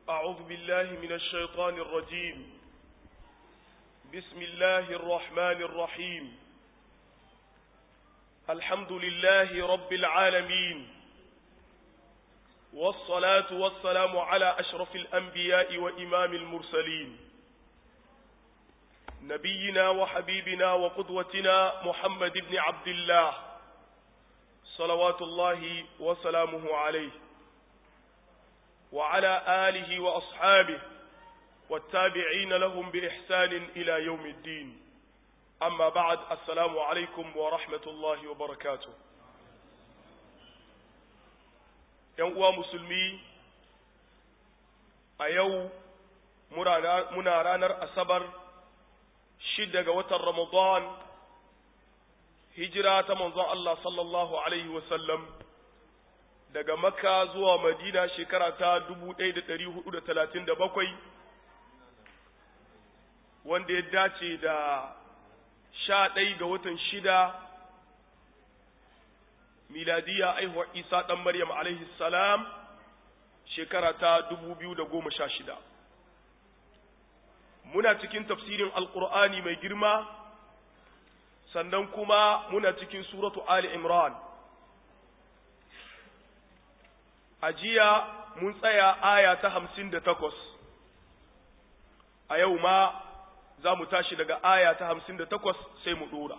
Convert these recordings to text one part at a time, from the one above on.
أعوذ بالله من الشيطان الرجيم بسم الله الرحمن الرحيم الحمد لله رب العالمين والصلاة والسلام على أشرف الأنبياء وإمام المرسلين نبينا وحبيبنا وقدوتنا محمد بن عبد الله صلوات الله وسلامه عليه وعلى آله وأصحابه والتابعين لهم بإحسان إلى يوم الدين أما بعد السلام عليكم ورحمة الله وبركاته uwa musulmi a yau muna ranar asabar shida ga watan ramadan hijira ta manzon Allah sallallahu alaihi wasallam daga makka zuwa madina shekara ta 1437 wanda ya dace da sha ɗai ga watan shida miladiya aihuwar isa ɗan maryam alaihi salam shekara ta 2016 muna cikin tafsirin alkur'ani mai girma sannan kuma muna cikin suratu ali imran a jiya mun tsaya aya ta hamsin da takwas a yau ma za mu tashi daga aya ta hamsin da takwas sai mu ɗora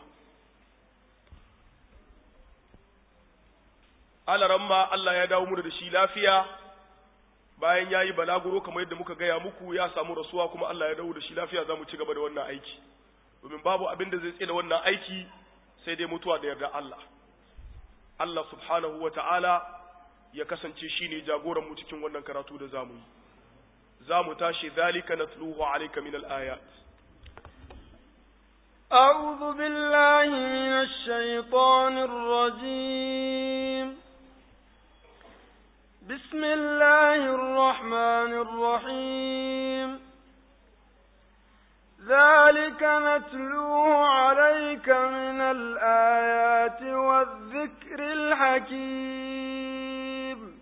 alaramma Allah ya dawo mu da shi lafiya bayan ya yi balaguro kamar yadda muka gaya muku ya samu rasuwa kuma Allah ya dawo da shi lafiya za mu ci gaba da wannan aiki domin babu abin da zai tsaye da wannan aiki sai dai mutuwa da yarda Allah Allah subhanahu wa ta'ala ya kasance shi ne jagoranmu cikin wannan karatu da zamu yi za mu tashi zalika natluhu alayka min al-ayat أعوذ بالله من الشيطان الرجيم بسم الله الرحمن الرحيم ذلك نتلوه عليك من الآيات والذكر الحكيم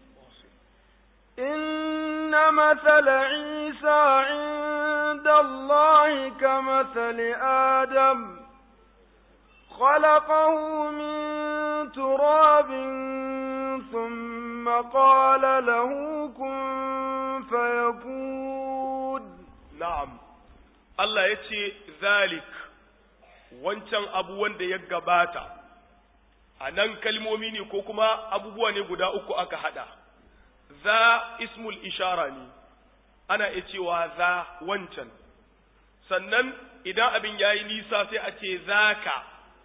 إن مثل عيسى عند الله كمثل آدم خلقه من تراب ثم قال له كن فيكون نعم Allah ya ce, Zalik, wancan abu wanda ya gabata, a nan kalmomi ne ko kuma abubuwa ne guda uku aka haɗa, za ismul ishara ne, ana iya cewa za wancan, sannan idan abin ya yi nisa sai a ce zaka,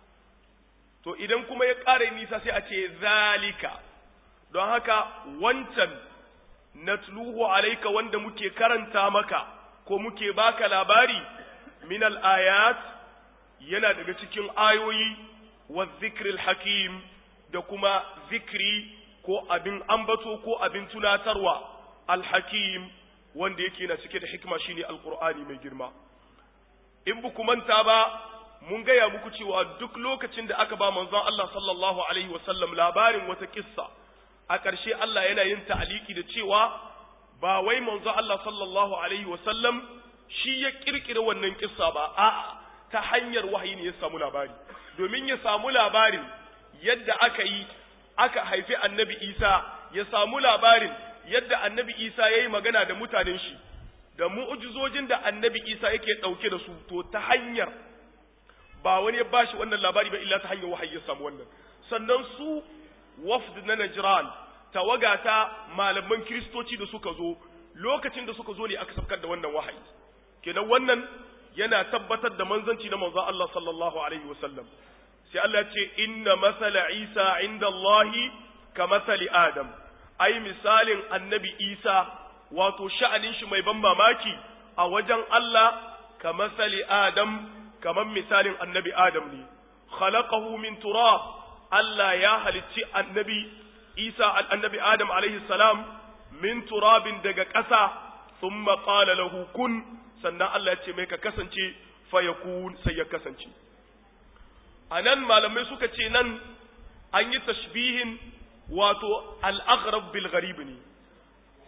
to idan kuma ya ƙara nisa sai a ce zalika, don haka wancan natluhu alaika wanda muke karanta maka. ko muke baka labari min ayat yana daga cikin ayoyi wa zikril hakim da kuma zikri ko abin ambato ko abin tunatarwa alhakim wanda yake na cike da hikima shine alqur'ani mai girma in buku manta ba mun gaya muku cewa duk lokacin da aka ba manzon Allah sallallahu alaihi wasallam labarin wata kissa a ƙarshe Allah yana yin ta'aliki da cewa ba wai manzo Allah sallallahu alaihi wasallam shi ya kirkira wannan kissa ba a'a ta hanyar wahayi ne ya samu labari domin ya samu labarin yadda aka yi aka haifi annabi Isa ya samu labarin yadda annabi Isa ya yi magana da mutanen shi da mu'ujizojin da annabi Isa yake ɗauke da su to ta hanyar ba wani ya bashi wannan labari ba illa ta hanyar wahayi ya samu wannan sannan su wafd na Najran tawaga ta malaman kiristoci da suka zo lokacin da suka zo ne aka sabkar da wannan wahayi kenan wannan yana tabbatar da manzanci na manzon Allah sallallahu alaihi wasallam sai Allah ce inna masala Isa inda Allah ka masali Adam ai misalin annabi Isa wato sha'anin shi mai ban mamaki a wajen Allah ka masali Adam kamar misalin annabi Adam ne khalaqahu min turab Allah ya halicci annabi Isa annabi Adam alaihi salam min turabin daga ƙasa thumma qala lahu kun sannan Allah ya ce mai ka kasance fa yakun sai ya kasance anan malamai suka ce nan an yi tashbihin wato al-aghrab bil gharib ne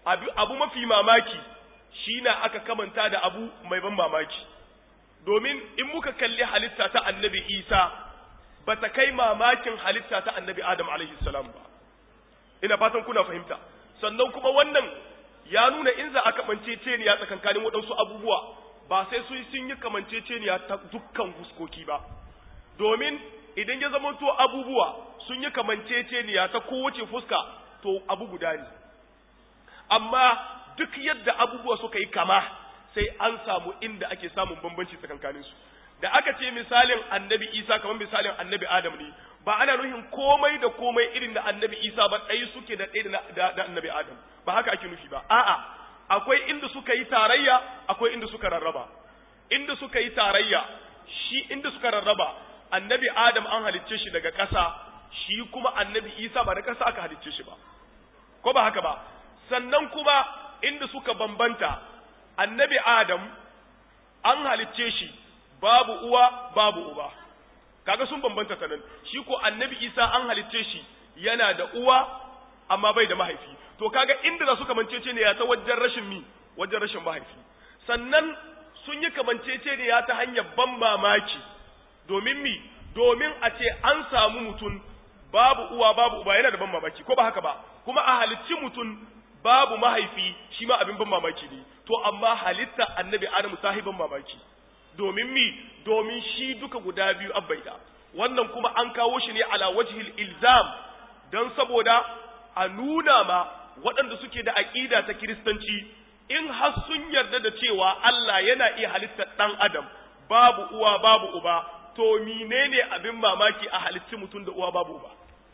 abu, abu mafi mamaki shi na aka kamanta da abu mai ban mamaki domin in muka kalli halitta ta annabi isa ba ta kai mamakin halitta ta annabi adam alaihi salam ba ina fatan kuna fahimta sannan kuma wannan ya nuna in za a kamanceceniya tsakankanin waɗansu abubuwa ba sai su sun yi kamanceceniya ta dukkan fuskoki ba domin idan ya zama to abubuwa sun yi kamanceceniya ta kowace fuska to abu guda ne amma duk yadda abubuwa suka yi kama sai an samu inda ake samun bambanci tsakankanin su da aka ce misalin annabi isa kamar misalin annabi adam ne ba ana nuhin komai da komai irin da annabi isa ba ɗaya suke da ɗaya da annabi adam ba haka ake nufi ba a'a akwai inda suka yi tarayya akwai inda suka rarraba inda suka yi tarayya shi inda suka rarraba annabi adam an halicce shi daga ƙasa shi kuma annabi isa ba da ƙasa aka halicce shi ba ko ba haka ba sannan kuma inda suka bambanta annabi adam an halicce shi babu uwa babu uba kaga sun bambanta ta nan shi ko annabi isa an halicce shi yana da uwa amma bai da mahaifi to kaga inda za su kamancece ne ya ta wajen rashin mi wajen rashin mahaifi sannan sun yi kamancece ne ya ta hanyar ban mamaki domin mi domin a ce an samu mutum babu uwa babu uba yana da ban mamaki ko ba haka ba kuma a halicci mutum babu mahaifi shi ma abin ban mamaki ne to amma halitta annabi adamu ta ban mamaki domin mi domin shi duka guda biyu abbaida wannan kuma an kawo shi ne ala wajhil ilzam don saboda a nuna ma waɗanda suke da aƙida ta kiristanci in har sun yarda da cewa Allah yana iya halittar ɗan adam babu uwa babu uba to menene abin mamaki a halitti mutum da uwa babu uba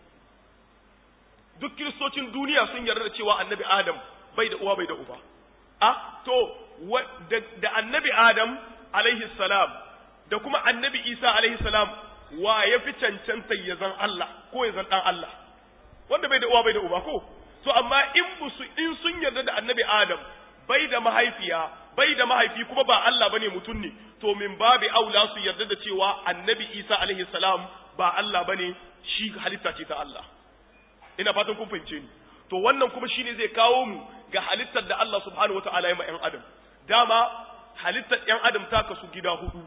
duk kiristocin duniya sun yarda da cewa annabi adam bai da uwa bai da uba a to da annabi adam alaihi salam da kuma annabi isa alaihi salam wa ya fi cancanta ya zan Allah ko ya zan ɗan Allah wanda bai da uwa bai da uba ko to amma in musu in sun yarda da annabi adam bai da mahaifiya bai da mahaifi kuma ba Allah bane mutum ne to min babi aula su yarda da cewa annabi isa alaihi salam ba Allah bane shi halitta ce ta Allah ina fatan kun fahimce ni to wannan kuma shine zai kawo mu ga halittar da Allah subhanahu wataala ya ma ƴan adam dama halittar ƴan adam ta kasu gida hudu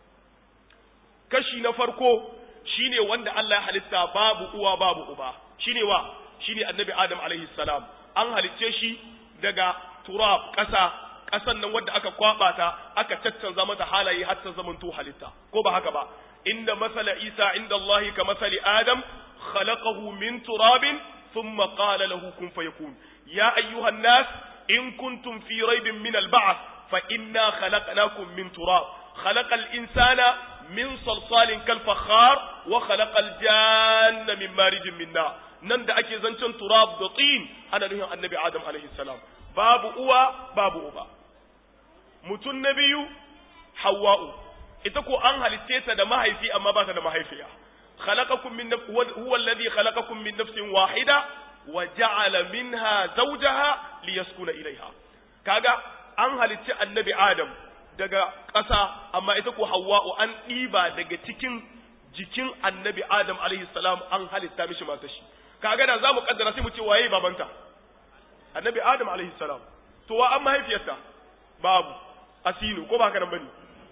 kashi na farko shine wanda Allah ya halitta babu uwa babu uba shine wa shine annabi adam alaihi salam an halicce shi daga turab ƙasa ƙasan nan wadda aka kwaba ta aka caccanza mata halaye har ta zamanto halitta ko ba haka ba inda masala isa inda Allah ka masali adam khalaqahu min turabin thumma qala lahu kun fayakun ya ayyuhan nas in kuntum fi raibin min al-ba'th fa inna khalaqnakum min turab خلق الإنسان من صلصال كالفخار وخلق الجان من مارج من نار nan da ake zancen turab da tin ana nufin annabi adam alaihi salam babu uwa babu uba mutum na biyu hawa'u ita ko an halitte ta da mahaifi amma ba ta da mahaifiya khalaqakum min huwa alladhi khalaqakum min nafsin wahida wa ja'ala minha zawjaha liyaskuna ilaiha kaga an halicci annabi adam daga ƙasa amma ita ko hawa'u an ɗiba daga cikin jikin annabi adam alaihi salam an halitta mishi mata shi kaga da zamu kaddara sai mu ce waye babanta annabi adam alaihi salam to wa an mahaifiyarta babu asinu ko ba haka nan bane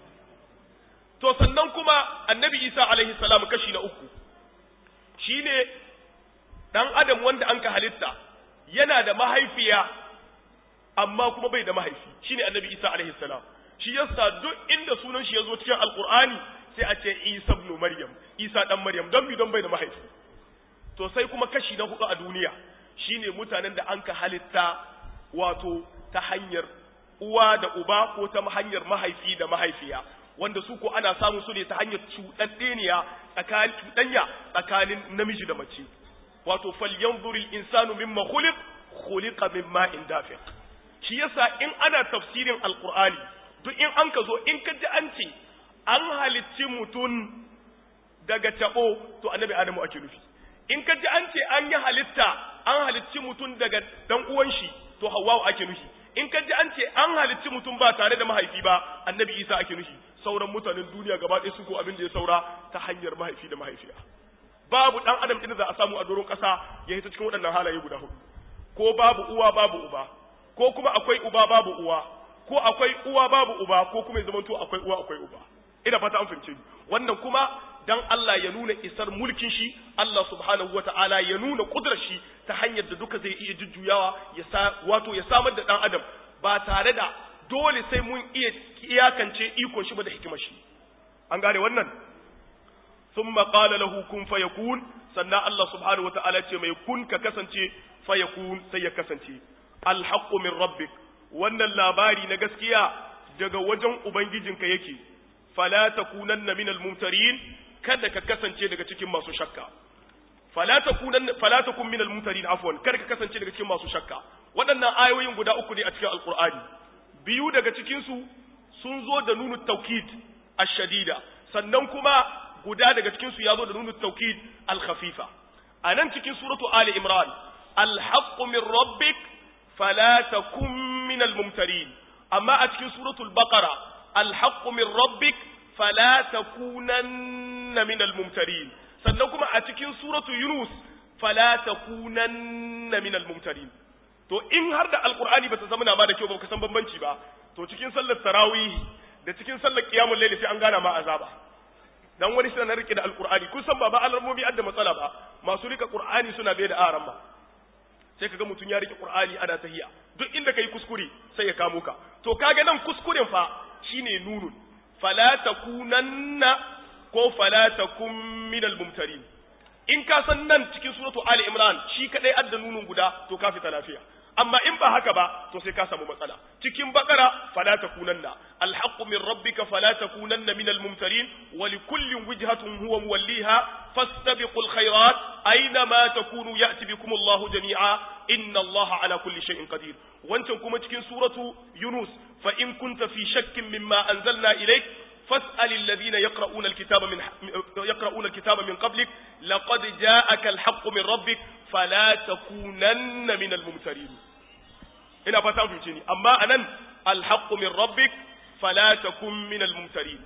to sannan kuma annabi isa alaihi salam kashi na uku shine dan adam wanda an ka halitta yana da mahaifiya amma kuma bai da mahaifi shine annabi isa alaihi salam shi yasa duk inda sunan shi ya zo cikin alqur'ani sai a ce isa ibn maryam isa dan maryam don bi don bai da mahaifi to sai kuma kashi na hudu a duniya shine mutanen da an ka halitta wato ta hanyar uwa da uba ko ta hanyar mahaifi da mahaifiya wanda su ko ana samun su ne ta hanyar cuɗaɗɗeniya tsakanin cuɗanya tsakanin namiji da mace wato falyanzur insanu mimma khuliq khuliqa min ma'in dafiq shi yasa in ana tafsirin alqur'ani duk in an ka zo in ka ji an ce an halicci mutum daga tabo to annabi adamu ake nufi in ka ji an ce an yi halitta an halicci mutum daga dan uwan shi to hawwa ake nufi in ka ji an ce an halicci mutum ba tare da mahaifi ba annabi isa ake nufi sauran mutanen duniya gaba ɗaya su ko abin da ya saura ta hanyar mahaifi da mahaifiya babu dan adam din da za a samu a doron ƙasa ya hita cikin waɗannan halaye guda hudu ko babu uwa babu uba ko kuma akwai uba babu uwa ko akwai uwa babu uba ko kuma ya zamanto akwai uwa akwai uba ina fata an fahimce ni wannan kuma dan Allah ya nuna isar mulkin shi Allah subhanahu wata'ala ya nuna kudrar shi ta hanyar da duka zai iya jujjuyawa ya sa wato ya samar da dan adam ba tare da dole sai mun iya iyakance ikon shi ba da hikimar shi an gane wannan thumma qala lahu kun fayakun sannan Allah subhanahu wata'ala ce mai kun ka kasance fayakun sai ya kasance alhaqqu min rabbik wannan labari na gaskiya daga wajen ubangijinka yake fala takunanna minal mumtarin kada ka kasance daga cikin masu shakka fala takunanna fala takun minal mumtarin afwan kada ka kasance daga cikin masu shakka waɗannan ayoyin guda uku ne a cikin alqur'ani biyu daga cikin su sun zo da nunu tawkid ash-shadida sannan kuma guda daga cikin su ya zo da nunu tawkid al-khafifa anan cikin suratu ali imran al-haqqu min rabbik fala takun minal mumtarin amma a cikin suratul baqara alhaqqu min rabbik fala takunanna minal mumtarin sannan kuma a cikin suratu yunus fala takunanna minal mumtarin to in har da alqur'ani bata zama na ma da kyau ba ka san bambanci ba to cikin sallar tarawih da cikin sallar qiyamul layl sai an gana ma azaba dan wani shi na rike da alqur'ani kun san ba ba alarmomi adda matsala ba masu rika qur'ani suna bai da aran ba sai kaga mutum ya rike qur'ani ana tahiya duk inda kai kuskure sai ya kamo ka to kaga nan kuskuren fa shine nunun fala takunanna ko fala takum minal mumtarin in ka san nan cikin suratu ali imran shi kadai adda nunun guda to ka fita lafiya amma in ba haka ba to sai ka samu matsala cikin bakara fala takunanna alhaqqu min rabbika fala takunanna minal mumtarin wa likullin wijhatun huwa muwalliha fastabiqul khairat aina ma takunu ya'ti bikum Allahu jami'a inna Allaha ala kulli shay'in qadir wancan kuma cikin suratu yunus fa in kunta fi shakkin mimma anzalna ilayk فاسأل الذين يقرؤون الكتاب من يقرؤون الكتاب من قبلك لقد جاءك الحق من ربك فلا تكونن من الممترين ina fata an fahimce ni amma anan alhaqqu min rabbik fala takun min almumtarin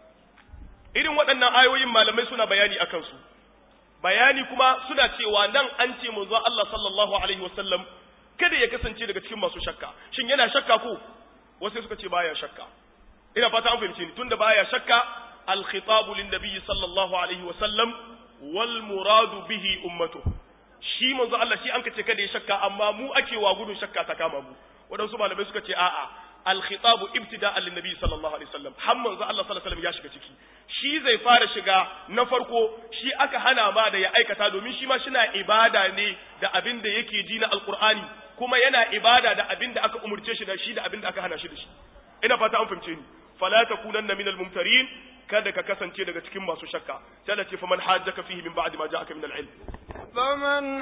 irin waɗannan ayoyin malamai suna bayani akan su bayani kuma suna cewa nan an ce manzo Allah sallallahu alaihi wasallam kada ya kasance daga cikin masu shakka shin yana shakka ko wasu suka ce baya shakka ina fata an fahimce ni tunda baya shakka al-khitabu lin nabiy sallallahu alaihi wa sallam wal muradu bihi ummatu shi manzo Allah shi an kace kada ya shakka amma mu ake wa gudun shakka ta kama mu wadansu malamai suka ce a'a al-khitabu ibtida'an lin nabiy sallallahu alaihi wasallam har manzo Allah sallallahu alaihi wasallam ya shiga ciki shi zai fara shiga na farko shi aka hana ma da ya aikata domin shi ma shina ibada ne da abin da yake ji na alqur'ani kuma yana ibada da abin da aka umurce shi da shi da abin da aka hana shi da shi ina fata an fahimce ni fala takunanna minal mumtarin kada ka kasance daga cikin masu shakka sai Allah ce faman hajjaka fihi min ba'di ma ja'aka min al-ilm faman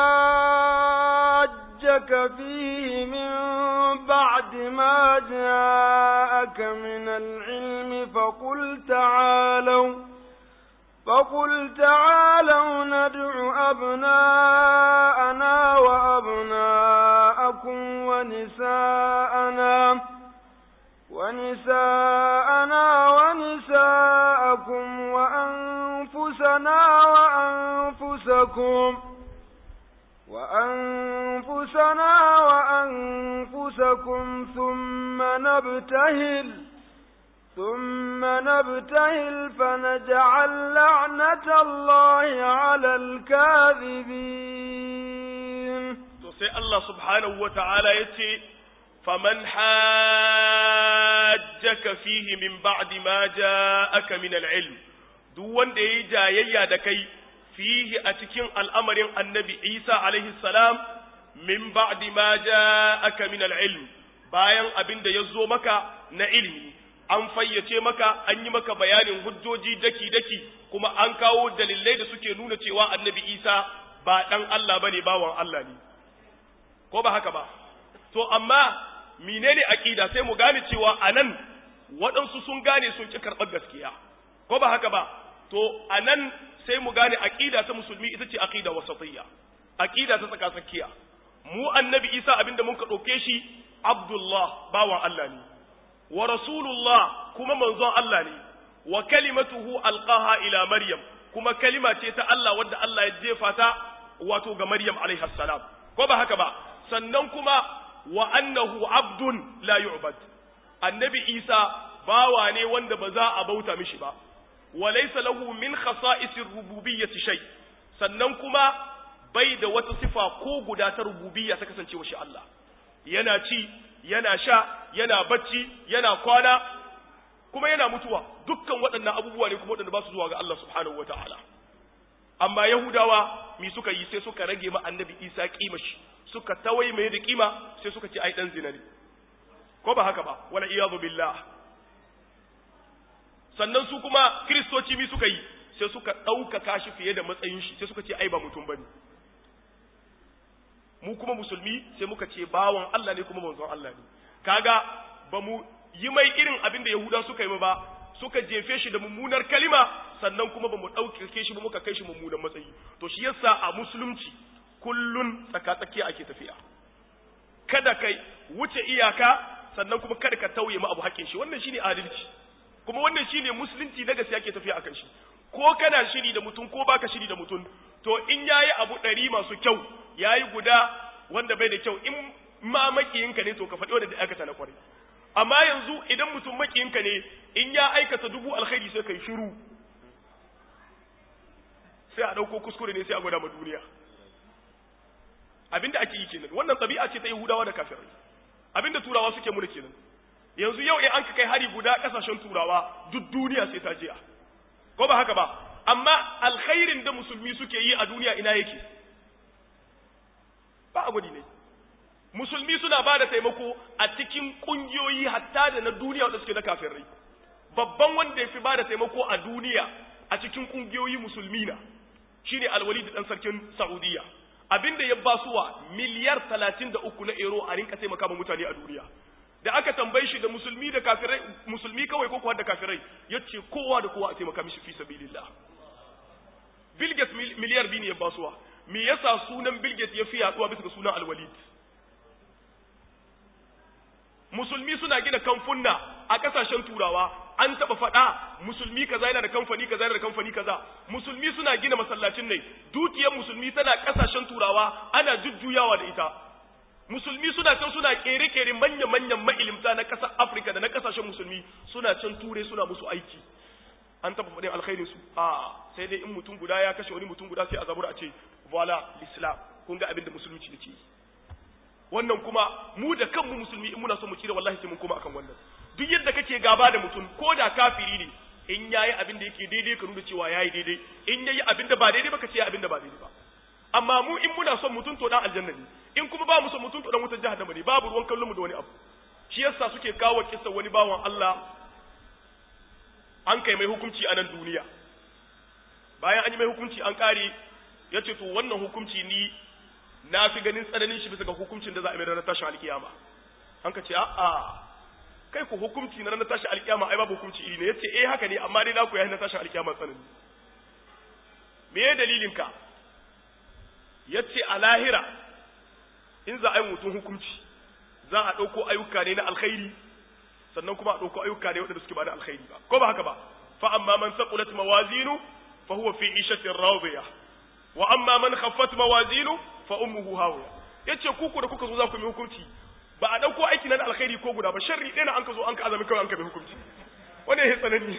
hajjaka fihi min ba'di ma ja'aka min al-ilm faqul ta'alu فقل تعالوا ندع أبناءنا وأبناءكم ونساءنا ونساءنا ونساءكم وأنفسنا وأنفسكم وأنفسنا وأنفسكم ثم نبتهل ثم نبتهل فنجعل لعنة الله على الكاذبين سي الله سبحانه وتعالى يتي فمن حاجك فيه من بعد ما جاءك من العلم duk wanda yayi jayayya da kai fihi a cikin al'amarin annabi Isa alaihi salam min ba'di ma ja'aka min al-ilm bayan abin da yazo maka na ilimi an fayyace maka an yi maka bayanin hujjoji daki daki kuma an kawo dalilai da suke nuna cewa annabi Isa ba dan Allah bane bawan Allah ne ko ba haka ba to amma menene aqida sai mu gane cewa anan waɗansu sun gane sun ki karɓar gaskiya ko ba haka ba to anan sai mu gane aqida ta musulmi ita ce aqida wasatiyya aqida ta tsaka tsakiya mu annabi Isa abinda mun ka ɗauke shi Abdullah bawan Allah ne wa rasulullah kuma manzon Allah ne wa kalimatuhu alqaha ila Maryam kuma kalima ce ta Allah wadda Allah ya jefa ta wato ga Maryam alaiha salam ko ba haka ba sannan kuma wa annahu abdun la yu'bad annabi isa bawa ne wanda ba za a bauta mishi ba wa laysa lahu min khasa'isir rububiyyati shay sannan kuma bai da wata sifa ko guda ta rububiyya ta kasancewa shi Allah yana ci yana sha yana bacci yana kwana kuma yana mutuwa dukkan waɗannan abubuwa ne kuma waɗanda ba su zuwa ga Allah subhanahu wataala amma yahudawa mi suka yi sai suka rage ma annabi isa kima shi suka tawai mai da kima sai suka ce ai dan zina ne ko ba haka ba wala iyadu billah sannan su kuma kristoci mi suka yi sai suka ɗaukaka shi fiye da matsayin shi sai suka ce ai ba mutum bane mu kuma musulmi sai muka ce bawan Allah ne kuma manzon Allah ne kaga ba mu yi mai irin abin da yahuda suka yi ba suka jefe shi da mummunar kalima sannan kuma ba mu ɗaukake shi ba muka kai shi mummunan matsayi to shi yasa a musulunci kullun tsaka-tsakiya ake tafiya kada kai wuce iyaka sannan kuma kada ka tauye ma abu haƙƙin shi wannan shine adalci kuma wannan shine musulunci na gaskiya ake tafiya akan shi ko kana shiri da mutum ko baka shiri da mutum to in yayi abu ɗari masu kyau yayi guda wanda bai da kyau in ma makiyinka ne to ka faɗi wanda da aikata na kwarai amma yanzu idan mutum makiyinka ne in ya aikata dubu alkhairi sai kai shiru sai a ɗauko kuskure ne sai a gwada ma duniya abinda ake yi kenan wannan ɗabi'a ce ta yahudawa da kafirai abinda turawa suke muna kenan yanzu yau in an ka kai hari guda ƙasashen turawa duk duniya sai ta jiya ko ba haka ba amma alkhairin da musulmi suke yi a duniya ina yake ba a gwadi ne musulmi suna ba da taimako a cikin ƙungiyoyi hatta da na duniya wanda suke na kafirai babban wanda ya fi ba da taimako a duniya a cikin ƙungiyoyi musulmi na shine alwali da ɗan sarkin saudiya abinda ya basuwa miliyar talatin da uku na euro a rinka taimaka ma mutane a duniya da aka tambaye shi da musulmi da kafirai musulmi kawai ko kuwa da kafirai yace kowa da kowa a taimaka mishi fi sabilillah Bill Gates miliyar biyu ne ya basuwa me yasa sunan Bill Gates ya fi yaduwa bisa ga sunan Al-Walid musulmi suna gina kamfunna a kasashen turawa an taba faɗa musulmi kaza yana da kamfani kaza yana da kamfani kaza musulmi suna gina masallacin ne dukiyar musulmi tana kasashen turawa ana jujjuyawa da ita musulmi suna can suna kere-kere manya-manyan ma'ilimta na ƙasar afirka da na ƙasashen musulmi suna can ture suna musu aiki an taɓa faɗin alkhairin su a sai dai in mutum guda ya kashe wani mutum guda sai a zabura a ce voila l'islam kun ga abin da musulunci yake yi wannan kuma mu da kanmu musulmi in muna son mu tsira wallahi sai mun koma akan wannan duk yadda kake gaba da mutum ko da kafiri ne in yayi abin da yake daidai ka nuna cewa yayi daidai in yayi abin da ba daidai ba ka ce abin da ba daidai ba amma mu in muna son mutum to dan aljanna ne in kuma ba mu son mutum to dan wutar jahannama ne babu ruwan kallon mu da wani abu shi yasa suke kawo kissa wani bawan Allah an kai mai hukunci a nan duniya bayan an yi mai hukunci an kare ya ce to wannan hukunci ni na fi ganin tsananin shi bisa ga hukuncin da za a mai ranar tashin alkiyama an ka ce a'a kai ku hukunci na ranar tashin alkiyama ai babu hukunci iri ne ya ce eh haka ne amma dai na ku yayi na tashin alkiyama tsanani me ya dalilin ka ya ce a lahira in za a yi mutum hukunci za a ɗauko ayyuka ne na alkhairi sannan kuma a ɗauko ayyuka ne waɗanda suke ba da alkhairi ba ko ba haka ba fa amma man saqulat mawazinu fa huwa fi ishatin radiya wa amma man khaffat mawazinu fa ummuhu hawiya yace ku ku da kuka zo za ku yi hukunci ba a ɗauko aiki na alkhairi ko guda ba sharri ɗaya na an ka zo an ka azami kawai an ka bi hukunci wannan ya tsanani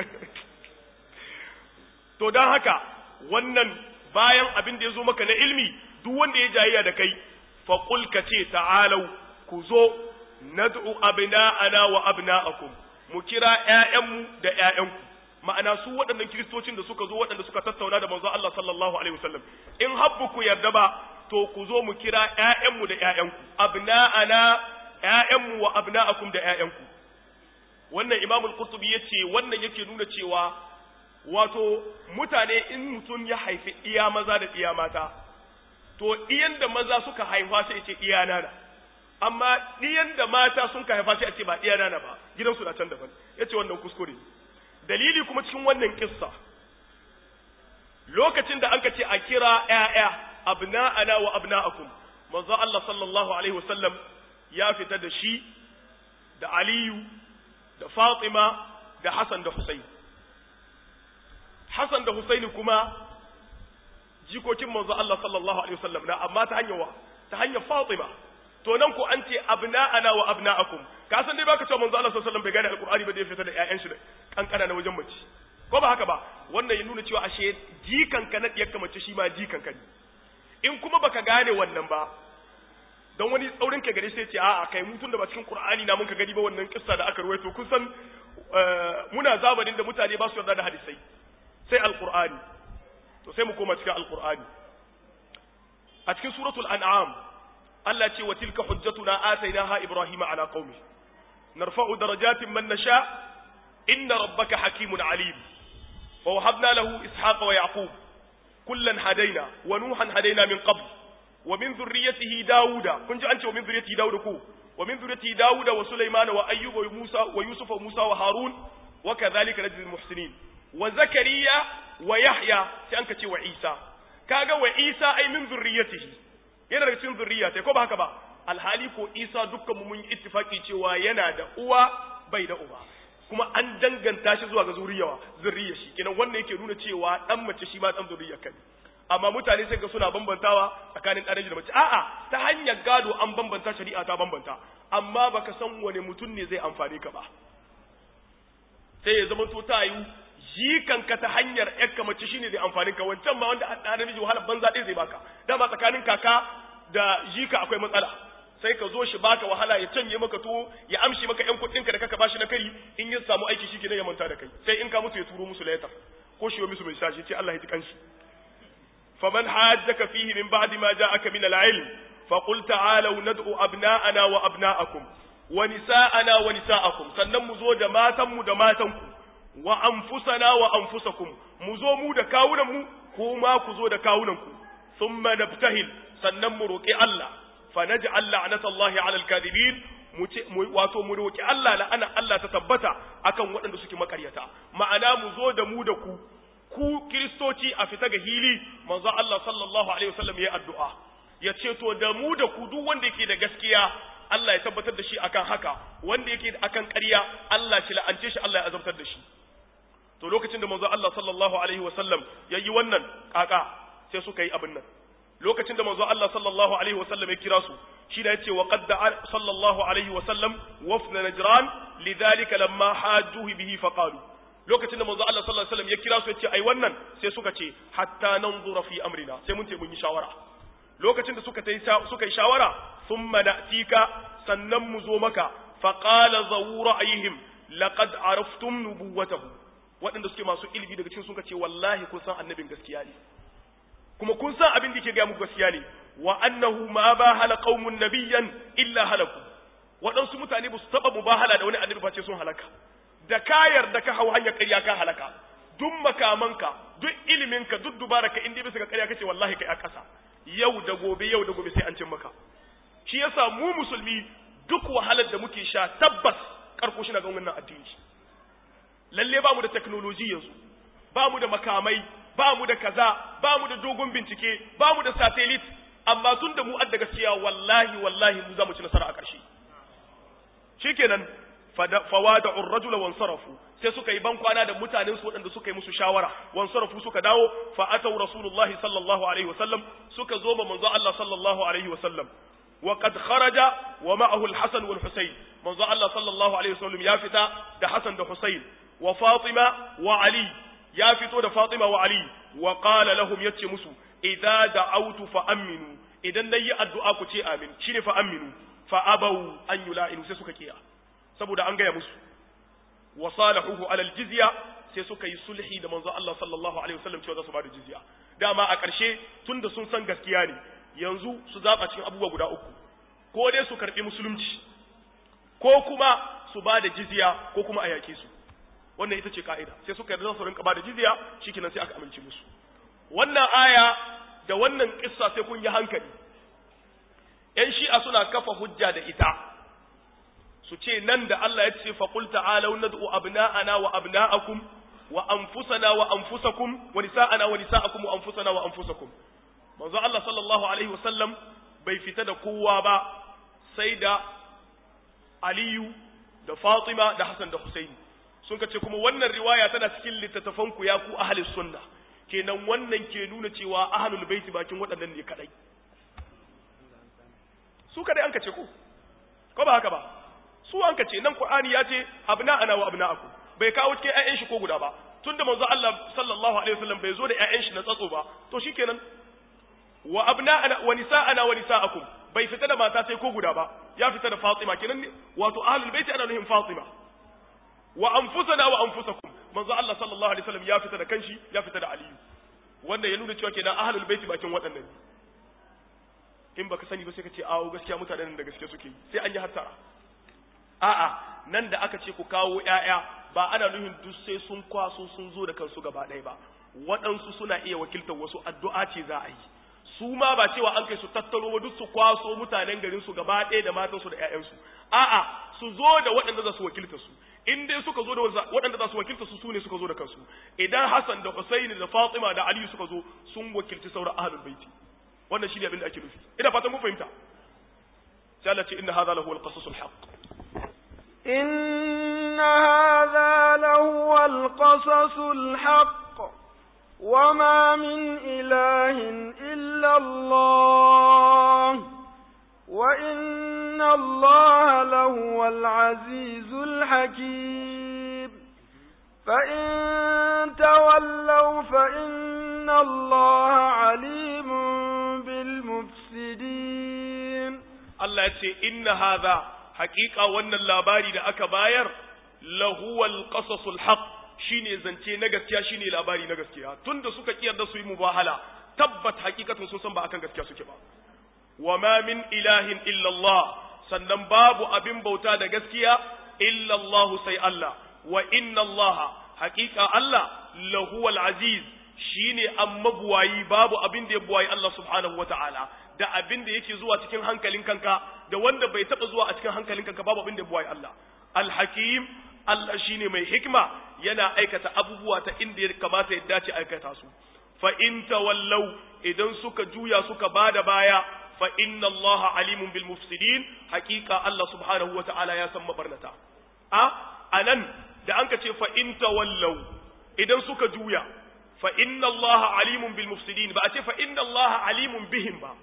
to dan haka wannan bayan abin da ya zo maka na ilmi duk wanda ya jayayya da kai fa qul ka ce ta'alau ku zo nad'u abna'ana wa abna'akum mu kira ƴaƴanmu da ƴaƴanku ma'ana su waɗannan kiristocin da suka zo waɗanda suka tattauna da manzo Allah sallallahu alaihi wasallam in habbu ku yarda ba to ku zo mu kira ƴaƴanmu da ƴaƴanku abna'ana ƴaƴanmu wa abna'akum da ƴaƴanku wannan Imam al-Qurtubi yace wannan yake nuna cewa wato mutane in mutum ya haifi iya maza da iya mata to iyan da maza suka haifa sai ce iya nana amma ɗiyan da mata sun ka haifa sai a ce ba ɗiya nana ba gidansu na can daban ya ce wannan kuskure dalili kuma cikin wannan kissa lokacin da an ka ce a kira ‘ya'ya abna'ana wa abna'akum manzo Allah sallallahu alaihi wasallam ya fita da shi da Aliyu da Fatima da Hassan da Husayn Hassan da Husaini kuma jikokin manzo Allah sallallahu alaihi wasallam na amma ta hanyar wa ta hanyar Fatima to nan ko an ce abna'ana wa abna'akum ka san dai baka cewa manzo Allah sallallahu alaihi wasallam bai gane alqur'ani ba da ya fita da ƴaƴan shi kankana na wajen mace ko ba haka ba wannan ya nuna cewa ashe jikanka na diyar mace shi ma jikanka ne in kuma baka gane wannan ba don wani tsaurin ka gare sai ce a'a kai mutun da ba cikin qur'ani na mun ka gani ba wannan kissa da aka ruwaito kun san muna zamanin da mutane ba su yarda da hadisai sai alqur'ani to sai mu koma cikin alqur'ani a cikin suratul an'am Allah ce wa tilka hujjatuna atainaha ibrahima ala qaumi narfa'u darajatin man nasha inna rabbaka hakimun alim wa wahabna lahu ishaqa wa yaqub kullan hadaina wa nuhan hadaina min qabl wa min dhurriyyatihi dauda kun ji an ce wa min dhurriyyatihi dauda ko wa min dhurriyyatihi dauda wa sulaiman wa ayyuba wa musa wa yusuf wa musa wa harun wa kadhalika najzil muhsinin wa zakariya wa yahya sai an ka ce wa isa kaga wa isa ai min dhurriyyatihi yana daga cikin zurriya sai ko ba haka ba alhali ko isa dukkan mu mun yi ittifaki cewa yana da uwa bai da uba kuma an danganta shi zuwa ga zuriyawa zurriya shi kenan wannan yake nuna cewa dan mace shi ma dan zurriya kai amma mutane sai ga suna bambantawa tsakanin ɗan da mace a'a ta hanyar gado an bambanta shari'a ta bambanta amma baka san wani mutum ne zai amfane ka ba sai ya zama to ta yi jikanka ta hanyar yakka mace shine zai amfanin ka wancan ma wanda ɗan namiji wahalar banza ɗaya zai baka dama tsakanin kaka da jika akwai matsala sai ka zo shi baka wahala ya canye maka tuwo ya amshi maka ƴan kuɗinka da kaka bashi na kai in ya samu aiki shi kenan ya manta da kai sai in ka mutu ya turo musu layatar ko shi musu mai shashi ce Allah ya ji kanshi faman hajjaka fihi min ba'di ma ja'aka min al-ilm faqul ta'alu nad'u abna'ana wa abna'akum wa nisa'ana wa nisa'akum sannan mu zo da matan mu da matan ku wa anfusana wa anfusakum mu zo mu da kawunan mu kuma ku zo da kawunan ku thumma nabtahil sannan mu roki Allah fa naj'al la'natallahi 'ala al-kadhibin mu wato mu roki Allah la'ana Allah ta tabbata akan waɗanda suke makaryata ma'ana mu zo da mu da ku ku kristoci a fita ga hili manzo Allah sallallahu alaihi wasallam ya addu'a ya ce to da mu da ku duk wanda yake da gaskiya Allah ya tabbatar da shi akan haka wanda yake akan ƙarya Allah shi la'ance shi Allah ya azabtar da shi to lokacin da manzo Allah sallallahu alaihi wasallam yayi wannan kaka sai suka yi abin nan lokacin da manzo Allah sallallahu alaihi wasallam ya kira su shi da yace wa qad sallallahu alaihi wasallam wafna najran lidhalika lamma hajjuhu bihi faqalu lokacin da manzo Allah sallallahu alaihi wasallam ya kira su yace ai wannan sai suka ce hatta nanzura fi amrina sai mun ce mun yi shawara lokacin da suka suka yi shawara thumma na'tika sannan mu zo maka faqala zawu ra'ayhim laqad araftum nubuwatahu waɗanda suke masu ilimi daga cikin suka ce wallahi kun san annabin gaskiya ne kuma kun san abin da yake ga muku gaskiya ne wa annahu ma bahala qaumun nabiyyan illa halaku waɗansu mutane ba su taɓa mubahala da wani annabi face sun halaka da ka yarda ka hau hanyar ƙarya ka halaka duk makamanka duk iliminka duk dubaraka in dai bisa ga ƙarya kace wallahi kai a ƙasa yau da gobe yau da gobe sai an cin maka shi yasa mu musulmi duk wahalar da muke sha tabbas karko shi na ga wannan addini lalle ba mu da technology yanzu ba mu da makamai ba mu da kaza ba mu da dogon bincike ba mu da satellite amma tun da mu adda gaskiya wallahi wallahi mu za mu ci nasara a ƙarshe shikenan fawada urrajula wansarafu sai suka yi ban kwana da mutanen su waɗanda suka yi musu shawara wansarafu suka dawo fa atau rasulullahi sallallahu alaihi wasallam suka zo ma manzo Allah sallallahu alaihi wasallam wa qad kharaja wa ma'ahu al-hasan wal husayn manzo Allah sallallahu alaihi wasallam ya fita da hasan da husayn wa fatima wa ali ya fito da fatima wa ali wa qala lahum yace musu idza da'awtu fa aminu idan nayi addu'a ku ce amin shine fa aminu fa abaw an yula'inu sai suka kiya saboda an gaya musu wa salahuhu alal jizya sai suka yi sulhi da manzo Allah sallallahu alaihi wasallam cewa za su bada jizya dama a ƙarshe tunda sun san gaskiya ne yanzu su zaba cikin abubuwa guda uku ko dai su karbi musulunci ko kuma su bada jizya ko kuma a yake su wannan ita ce ka'ida sai suka yarda su rinka bada jizya shikenan sai aka amince musu wannan aya da wannan kissa sai kun yi hankali yan shi'a suna kafa hujja da ita su ce nan da Allah ya ce faqul ta'alu nad'u abna'ana wa abna'akum wa anfusana wa anfusakum wa nisa'ana wa nisa'akum wa anfusana wa anfusakum manzo Allah sallallahu alaihi wasallam bai fita da kowa ba sai da Aliyu da Fatima da Hassan da Husaini sun kace kuma wannan riwaya tana cikin littattafan ku ya ku ahli sunna kenan wannan ke nuna cewa ahlul baiti bakin waɗannan ne kadai su kadai an kace ko ko ba haka ba su an kace nan qur'ani ya ce abna ana wa abna aku bai kawo cikin ƴaƴan shi ko guda ba tunda manzo Allah sallallahu alaihi wasallam bai zo da ƴaƴan shi na tsatso ba to shikenan wa abna ana wa nisa'ana wa nisa'akum bai fita da mata sai ko guda ba ya fita da Fatima kenan wato ahlul baiti ana nuhin Fatima wa anfusana wa anfusakum manzo Allah sallallahu alaihi wasallam ya fita da kanshi ya fita da Aliyu wanda ya nuna cewa kenan ahlul baiti bakin waɗannan in baka sani ba sai ka ce awo gaskiya mutanen da gaske suke sai an yi hattara a'a nan da aka ce ku kawo ƴaƴa ba ana nuhin duk sai sun kwaso sun zo da kansu gaba ɗaya ba waɗansu suna iya wakiltar wasu addu'a ce za a yi su ma ba cewa an kai su tattaro ba duk su kwaso mutanen garin su gaba ɗaya da matansu da ƴaƴansu a'a su zo da waɗanda za su wakilta su in dai suka zo da waɗanda za su wakilta su sune suka zo da kansu idan Hassan da Husaini da Fatima da Ali suka zo sun wakilci sauran ahlul baiti wannan shine abin da ake nufi ina fatan mun fahimta sai Allah ce inna hadha lahu al-qasasul haqq إن هذا لهو القصص الحق وما من إله إلا الله وإن الله لهو العزيز الحكيم فإن تولوا فإن الله عليم بالمفسدين Allah ya ce inna hadha haƙiƙa wannan labari da aka bayar lahuwal qasasul haqq shine zance na gaskiya shine labari na gaskiya tunda suka kiyar da su yi mubahala tabbat hakikatun sun san ba akan gaskiya suke ba wa ma min ilahin illa Allah sannan babu abin bauta da gaskiya illa Allah sai Allah wa inna Allah haƙiƙa Allah lahuwal aziz shine an mabuwayi babu abin da ya buwayi Allah subhanahu wata'ala da abin da yake zuwa cikin hankalin kanka da wanda bai taba zuwa a cikin hankalin kanka babu abin da ya buwayi Allah al-hakim Allah shine mai hikma yana aikata abubuwa ta inda ya kamata ya dace aikata su fa in tawallau idan suka juya suka bada baya fa inna Allah alimun bil mufsidin haqiqa Allah subhanahu wata'ala ya san mabarnata a anan da anka ce fa in tawallau idan suka juya fa inna Allah alimun bil mufsidin ba a ce fa inna Allah alimun bihim ba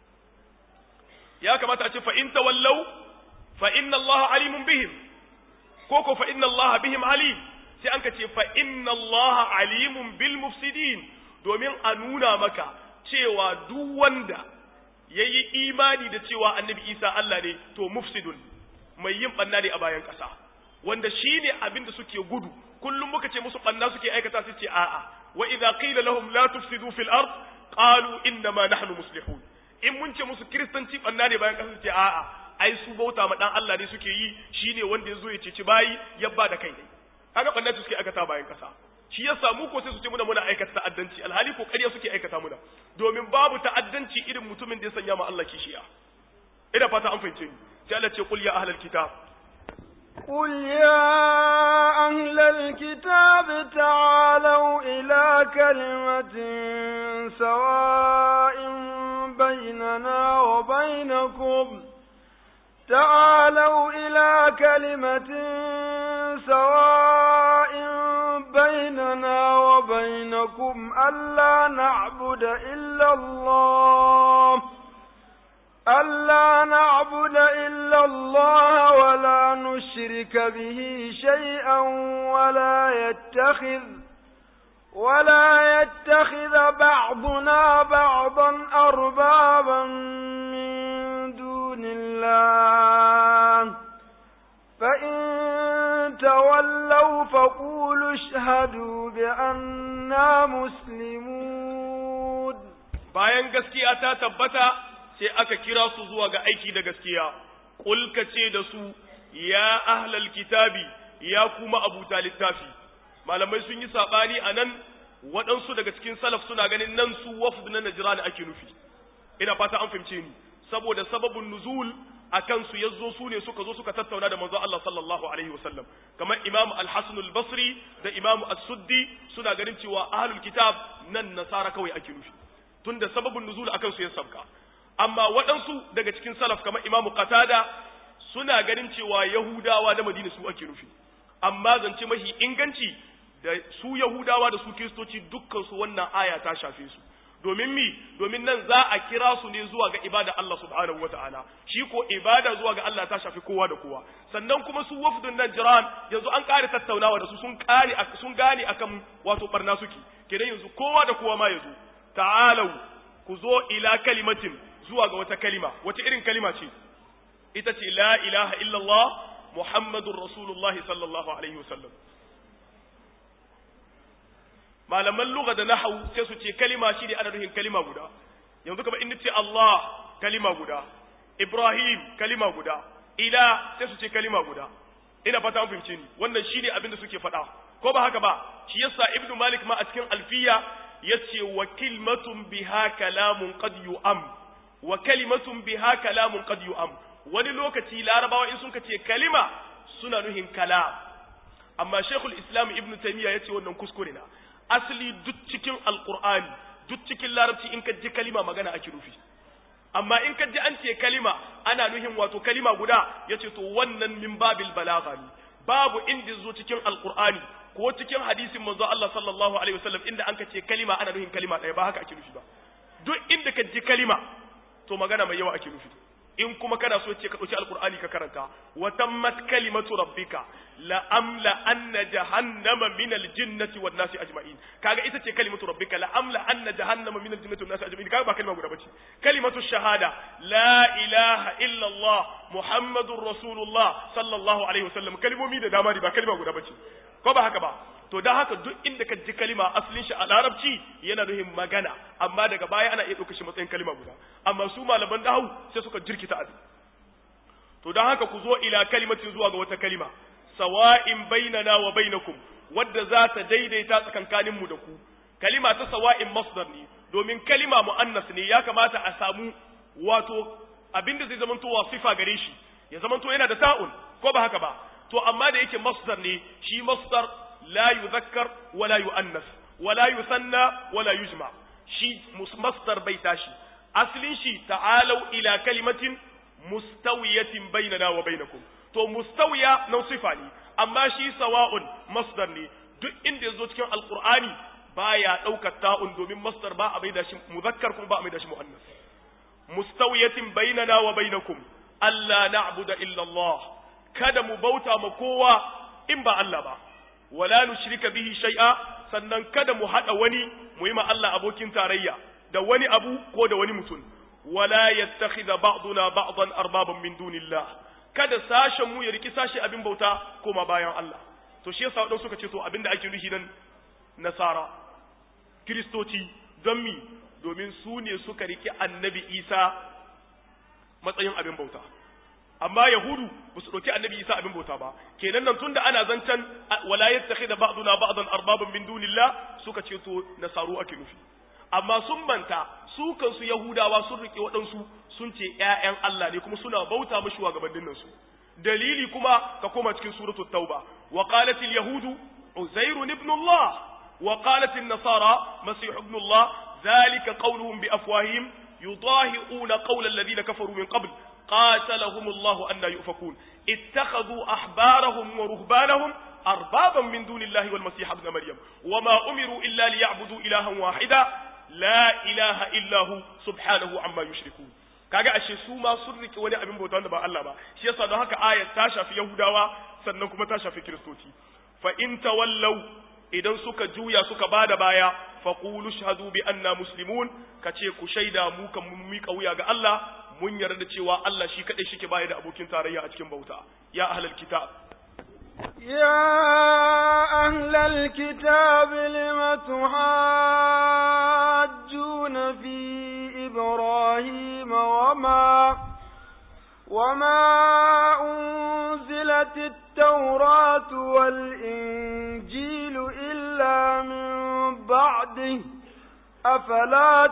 ya kamata a ce fa in tawallau fa inna Allah alimun bihim ko ko fa inna Allah bihim alim sai an ka ce fa inna Allah alimun bil mufsidin domin a nuna maka cewa duk wanda yayi imani da cewa annabi Isa Allah ne to mufsidun mai yin banna ne a bayan ƙasa wanda shine abin da suke gudu kullum muka ce musu banna suke aikata su ce a'a wa idza qila lahum la tufsidu fil ard qalu inna ma nahnu muslihun in mun ce musu kristanci banna ne bayan ƙasa su ce a'a ai su bauta ma dan Allah ne suke yi shine wanda yazo ya ceci bayi ya ba da kai ne kaga banna suke aikata bayan ƙasa shi ya samu ko sai su ce muna muna aikata ta'addanci alhali ko ƙarya suke aikata muna domin babu ta'addanci irin mutumin da ya sanya ma Allah kishiya ina fata an fahimce ni sai Allah ce qul ya ahlal kitab قل يا أهل الكتاب تعالوا إلى كلمة سواء بيننا وبينكم تعالوا إلى كلمة سواء بيننا وبينكم ألا نعبد إلا الله ألا نعبد إلا الله ولا نشرك به شيئا ولا يتخذ ولا يتخذ بعضنا بعضا أربابا من دون الله فإن تولوا فقولوا اشهدوا بأننا مسلمون bayan gaskiya ta tabbata sai aka kira su zuwa ga aiki da gaskiya qul ce da su ya ahlal kitabi ya kuma abuta littafi malamai sun yi sabani anan waɗansu daga cikin salaf suna ganin nan su wafd na najran ake nufi ina fata an fahimce ni saboda sababin nuzul akan su yazo su ne suka zo suka tattauna da manzo Allah sallallahu alaihi wasallam kamar Imam Al-Hasan Al-Basri da Imam As-Suddi suna ganin cewa ahlul kitab nan nasara kawai ake nufi tunda sababin nuzul akan su ya sabka amma waɗansu daga cikin salaf kamar Imam Qatada suna ganin cewa Yahudawa da Madina su ake nufi amma zance mahi inganci da su Yahudawa da su Kiristoci dukkan su wannan aya ta shafe su domin mi domin nan za a kira su ne zuwa ga ibada Allah subhanahu wataala shi ko ibada zuwa ga Allah ta shafi kowa da kowa sannan kuma su wafdun nan jiran yanzu an kare tattaunawa da su sun kare sun gane akan wato barna suke kenan yanzu kowa da kowa ma yazo ta'alau ku zo ila kalimatin zuwa ga wata kalima wace irin kalima ce ita ce la ilaha illallah muhammadur rasulullahi sallallahu alaihi wasallam malaman lugha da nahwu sai su ce kalima shi ne ana nufin kalima guda yanzu kamar in ce Allah kalima guda Ibrahim kalima guda ila sai su ce kalima guda ina fata an fahimce ni wannan shine abin da suke faɗa ko ba haka ba shi yasa ibnu malik ma a cikin alfiya yace wa kalimatun biha kalamun qad yu'am wa kalimatun biha kalamun qad yu'am wani lokaci larabawa in sun ce kalima suna nuhin kalam amma shaykhul islam ibnu taymiya yace wannan kuskure na asali duk cikin alqur'ani duk cikin larabci in ka ji kalima magana ake rufi amma in ka ji an ce kalima ana nuhin wato kalima guda yace to wannan min babil balagha ne babu inda zo cikin alqur'ani ko cikin hadisin manzo Allah sallallahu alaihi wasallam inda an ka ce kalima ana nuhin kalima ɗaya ba haka ake nufi ba duk inda ka ji kalima to magana mai yawa ake nufi in kuma kana so ce ka ɗauki alkur'ani ka karanta wa tammat kalimatu rabbika la amla anna jahannama min aljinnati wan nasi ajma'in kaga ita ce kalimatu rabbika la amla anna jahannama min aljinnati wan nasi ajma'in kaga ba kalma guda bace kalimatu shahada la ilaha illa allah muhammadur rasulullah sallallahu alaihi wasallam kalmomi da dama ba kalma guda bace ko ba haka ba to dan haka duk inda ka ji kalima asalin shi a larabci yana nuhin magana amma daga baya ana iya ɗauka shi matsayin kalima guda amma su malaman dahu sai suka jirkita abin to dan haka ku zo ila kalimatin zuwa ga wata kalima sawa'in bainana wa bainakum wadda za ta daidaita tsakankanin mu da ku kalima ta sawa'in masdar ne domin kalima muannas ne ya kamata a samu wato abinda zai zamanto wasifa gare shi ya zamanto yana da ta'un ko ba haka ba to amma da yake masdar ne shi masdar la yuzakkar wala yuannas wala yusanna wala yujma shi masdar bai tashi aslin shi ta'alau ila kalimatin mustawiyatin bainana wa bainakum to mustawiya nan sifa ne amma shi sawa'un masdar ne duk inda yazo cikin alqur'ani baya daukar ta'un domin masdar ba a bai da shi muzakkar kuma ba a mai da shi muannas mustawiyatin bainana wa bainakum alla na'budu illa Allah kada mu bauta ma kowa in ba Allah ba wala nushrika bihi shay'a sannan kada mu hada wani mu yi ma Allah abokin tarayya da wani abu ko da wani mutum wala yattakhidha ba'duna ba'dan arbaban min dunillah kada sashen mu ya riki sashi abin bauta koma bayan Allah to shi yasa wadanda suka ce to abinda ake nufi nan nasara kristoci don mi domin su ne suka riki annabi Isa matsayin abin bauta amma yahudu ba su ɗauki annabi isa abin bauta ba kenan nan tunda ana zancen wala yattakhidha ba'duna ba'dan arbaban min dunillah suka ce to nasaru ake nufi amma sun manta su kansu yahudawa sun rike waɗansu sun ce ƴaƴan Allah ne kuma suna bauta mashi wa gabanin nan su dalili kuma ka koma cikin suratul tauba wa qalat al yahudu uzair ibn Allah wa qalat an nasara masih ibn Allah dhalika qawluhum bi afwahihim yudahi'una qawla alladhina kafaru min qabl قاتلهم الله أن يؤفكون اتخذوا أحبارهم ورهبانهم أربابا من دون الله والمسيح ابن مريم وما أمروا إلا ليعبدوا إلها واحدا لا إله إلا هو سبحانه عما يشركون kaga ashe su ma sun rike wani abin bauta wanda ba Allah ba shi yasa don haka ayat ta shafi Yahudawa sannan kuma ta shafi Kiristoci fa in tawallau idan suka juya suka bada baya fa qulu shahadu bi anna muslimun kace ku shaida mu kan mun mika wuya ga Allah mun yarda da cewa Allah shi kadai shike baya da abokin tarayya a cikin bauta ya ahlal kitab يا أهل الكتاب لم تحاجون في إبراهيم وما وما أنزلت التوراة والإنجيل إلا من بعده أفلا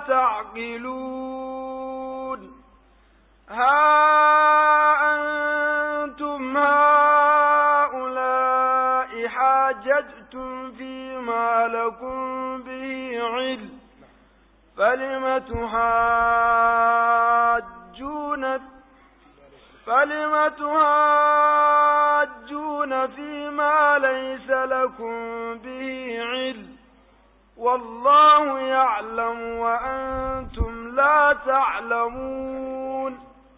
تعقلون ها أنتم هؤلاء حاججتم فيما لكم به علم فلم تحاجون فلم تحاجون فيما ليس لكم به علم والله يعلم وأنتم لا تعلمون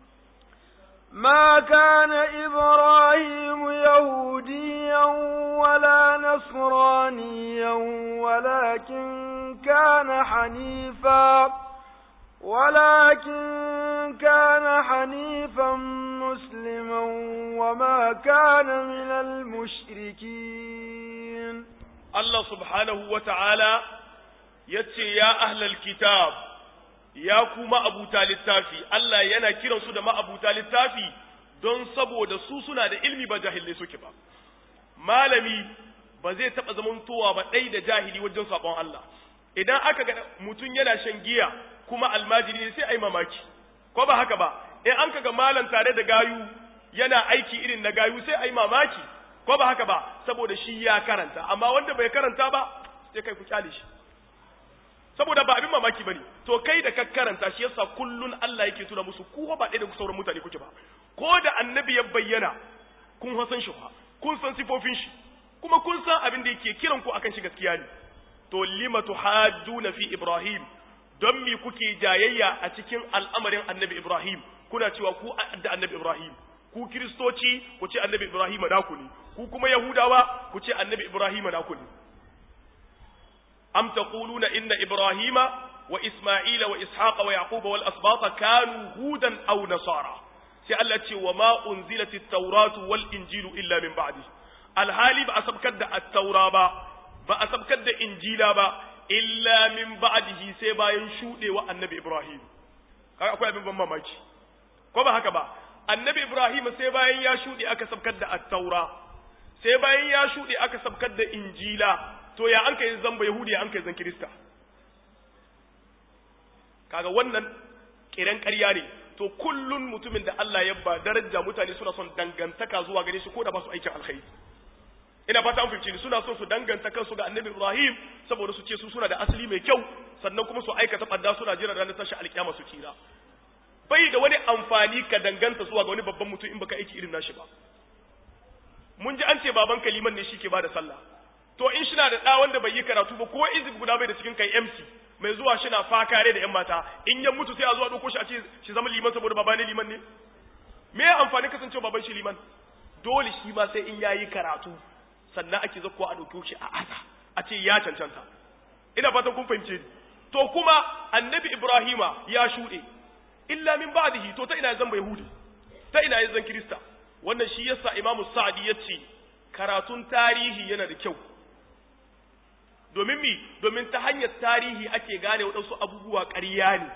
ما كان إبراهيم يهوديا ولا نصرانيا ولكن كان حنيفا ولكن كان حنيفا مسلما وما كان من المشركين الله سبحانه وتعالى يتي يا أهل الكتاب ya ku ma'abuta littafi Allah yana kiransu da ma'abuta littafi don saboda su suna da ilmi ba jahilai suke ba malami ba zai taɓa zamantowa ba ɗai da jahili wajen saƙon Allah idan aka ga mutum yana shan giya kuma almajiri ne sai a yi mamaki ko ba haka ba in an kaga malam tare da gayu yana aiki irin na gayu sai a yi mamaki ko ba haka ba saboda shi ya karanta amma wanda bai karanta ba sai kai ku kyale shi saboda ba abin mamaki bane to kai da ka karanta shi yasa kullun Allah yake tuna musu ku ba ɗaya da sauran mutane kuke ba ko da annabi ya bayyana kun san shi fa kun san sifofin shi kuma kun san abin da yake kiran ku akan shi gaskiya ne to lima tuhajjuna fi ibrahim don mi kuke jayayya a cikin al'amarin annabi ibrahim kuna cewa ku da annabi ibrahim ku kiristoci ku ce annabi ibrahim naku ne ku kuma yahudawa ku ce annabi ibrahim naku ne أم تقولون إن إبراهيم وإسماعيل وإسحاق ويعقوب والأسباط كانوا هودا أو نصارى سألت وما أنزلت التوراة والإنجيل إلا من بعده الهالي بأسبكد التوراة بأسبكد إنجيلا با إلا من بعده سيبا ينشود والنبي إبراهيم أقول أبن بما ماجي كما هكذا النبي إبراهيم سيبا ينشود أكسبكد التوراة سيبا ينشود أكسبكد إنجيلا to ya an kai zamba yahudi ya an kai zan kirista kaga wannan kiran ƙarya ne to kullun mutumin da Allah ya ba daraja mutane suna son dangantaka zuwa gare shi ko da ba su aikin alkhairi ina fata an fahimci suna son su danganta kansu ga annabi Ibrahim saboda su ce su suna da asali mai kyau sannan kuma su aikata badda suna jira ranar tashi alkiyama su kira bai da wani amfani ka danganta zuwa ga wani babban mutum in baka aiki irin nashi ba mun ji an ce baban kaliman ne shi ke bada sallah to in shi na da ɗa wanda bai yi karatu ba ko izib guda bai da cikin kai MC mai zuwa shi na fakare da ‘yan mata in ya mutu sai a zuwa ɗauko shi a ce shi zama liman saboda baba ne liman ne me ya amfani kasancewa baban shi liman dole shi ma sai in yayi karatu sannan ake zakko a ɗauko shi a asa a ce ya cancanta ina fatan kun fahimce ni to kuma annabi ibrahima ya shuɗe illa min ba'dihi to ta ina zan bai yahudi ta ina ya zan kirista wannan shi yasa imamu sa'adi ya ce karatun tarihi yana da kyau domin mi domin ta hanyar tarihi ake gane waɗansu abubuwa ƙarya ne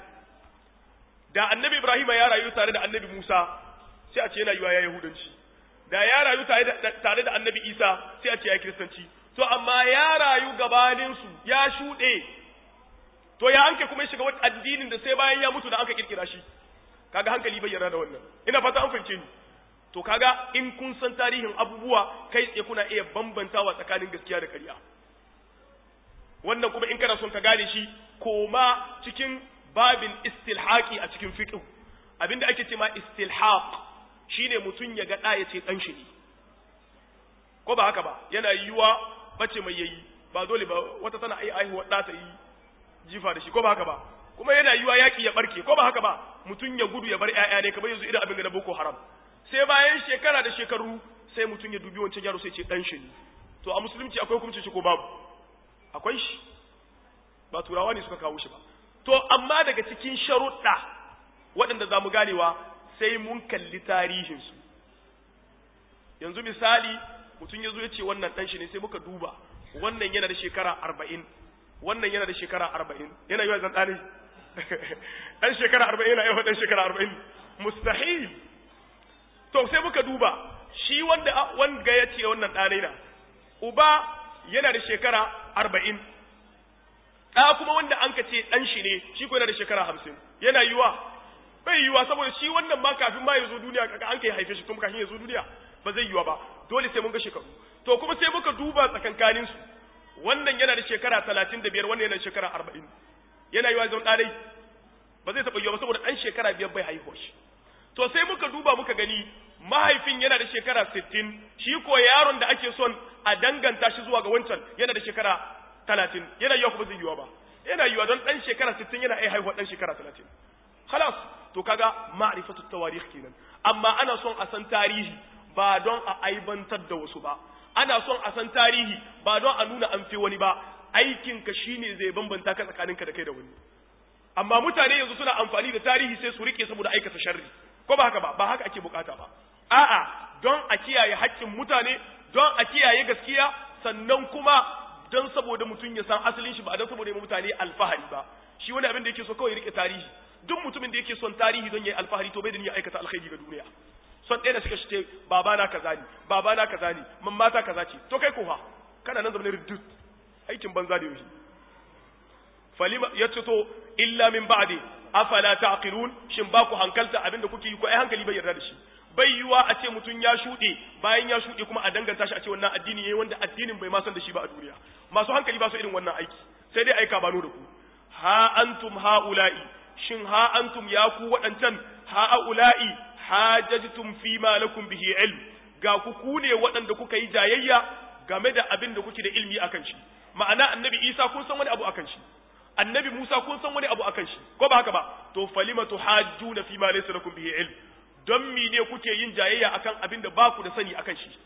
da annabi ibrahim ya rayu tare da annabi musa sai a ce yana yiwa ya yahudanci da ya rayu tare da annabi isa sai a ce ya kiristanci to amma ya rayu gabaninsu ya shuɗe to ya hanke kuma ya shiga wata addinin da sai bayan ya mutu da aka kirkira shi kaga hankali bai yarda da wannan ina fata an fahimce ni to kaga in kun san tarihin abubuwa kai tsaye kuna iya bambantawa tsakanin gaskiya da ƙarya wannan kuma in kana son ka gane shi koma cikin babin istilhaqi a cikin fiqh abinda ake ce ma istilhaq shine mutun ya ga da ya ce dan shi ne ko ba haka ba yana yiwa bace mai yayi ba dole ba wata tana ai aihuwa da ta yi jifa da shi ko ba haka ba kuma yana yiwa yaki ya barke ko ba haka ba mutun ya gudu ya bar ƴaƴa ne kamar yanzu idan abin da boko haram sai bayan shekara da shekaru sai mutun ya dubi wancan yaro sai ce dan shi ne to a musulunci akwai hukunci shi ko babu akwai shi ba turawa ne suka kawo shi ba to amma daga cikin sharuɗa waɗanda za mu ganewa sai mun kalli tarihinsu yanzu misali mutum ya zo ya ce wannan ɗan shi ne sai muka duba wannan yana da shekara arba'in wannan yana da shekara arba'in yana yi wa zan ɗane ɗan shekara arba'in yana yawa ɗan shekara arba'in mustahil to sai muka duba shi wanda wanda ya ce wannan ɗane na uba yana da shekara arba'in ɗa kuma wanda an ka ce ɗan shi ne shi ko yana da shekara hamsin yana yiwa bai yiwa saboda shi wannan ma kafin ma ya zo duniya kaka an kai haife shi kuma kafin ya zo duniya ba zai yiwa ba dole sai mun ga shekaru to kuma sai muka duba tsakankanin su wannan yana da shekara talatin da biyar wannan yana da shekara arba'in yana yiwa zan ɗanai ba zai taɓa yiwa ba saboda ɗan shekara biyar bai haihuwa shi to sai muka duba muka gani mahaifin yana da shekara sittin shi ko yaron da ake son a danganta shi zuwa ga wancan yana da shekara talatin yana yiwa kuma zai yiwa ba yana yiwa don ɗan shekara sittin yana ai haihuwa ɗan shekara talatin halas to kaga ma'rifatu tawarikh kenan amma ana son a san tarihi ba don a aibantar da wasu ba ana son a san tarihi ba don a nuna an fi wani ba aikinka shine zai bambanta ka tsakaninka da kai da wani amma mutane yanzu suna amfani da tarihi sai su rike saboda aikata sharri ko ba haka ba ba haka ake bukata ba a'a don a kiyaye haƙƙin mutane don a kiyaye gaskiya sannan kuma don saboda mutum ya san asalin shi ba don saboda ya mutane alfahari ba shi wani abin da yake so kawai rike tarihi duk mutumin da yake son tarihi don ya yi alfahari to bai da niyyar aikata alkhairi ga duniya son ɗaya da suka shi ce babana kaza ne babana kaza ne mamata kaza ce to kai ko fa kana nan zamanin riddut aikin banza da yoshi falima yace to illa min ba'di afala taqilun shin ba ku hankalta abinda kuke yi ko ai hankali bai yarda da shi bai yiwa a ce mutum ya shuɗe bayan ya shuɗe kuma a danganta shi a ce wannan addini yayi wanda addinin bai ma san da shi ba a duniya masu hankali ba su irin wannan aiki sai dai aika bano da ku ha antum haula'i shin ha antum ya ku waɗancan haula'i hajajtum fi ma lakum bihi ilm ga ku ku ne waɗanda kuka yi jayayya game da abin da kuke da ilmi akan shi ma'ana annabi Isa kun san wani abu akan shi annabi Musa kun san wani abu akan shi ko ba haka ba to falima tuhajjuna fi ma laysa lakum bihi ilm don mi ne kuke yin jayayya akan abin da baku da sani akan shi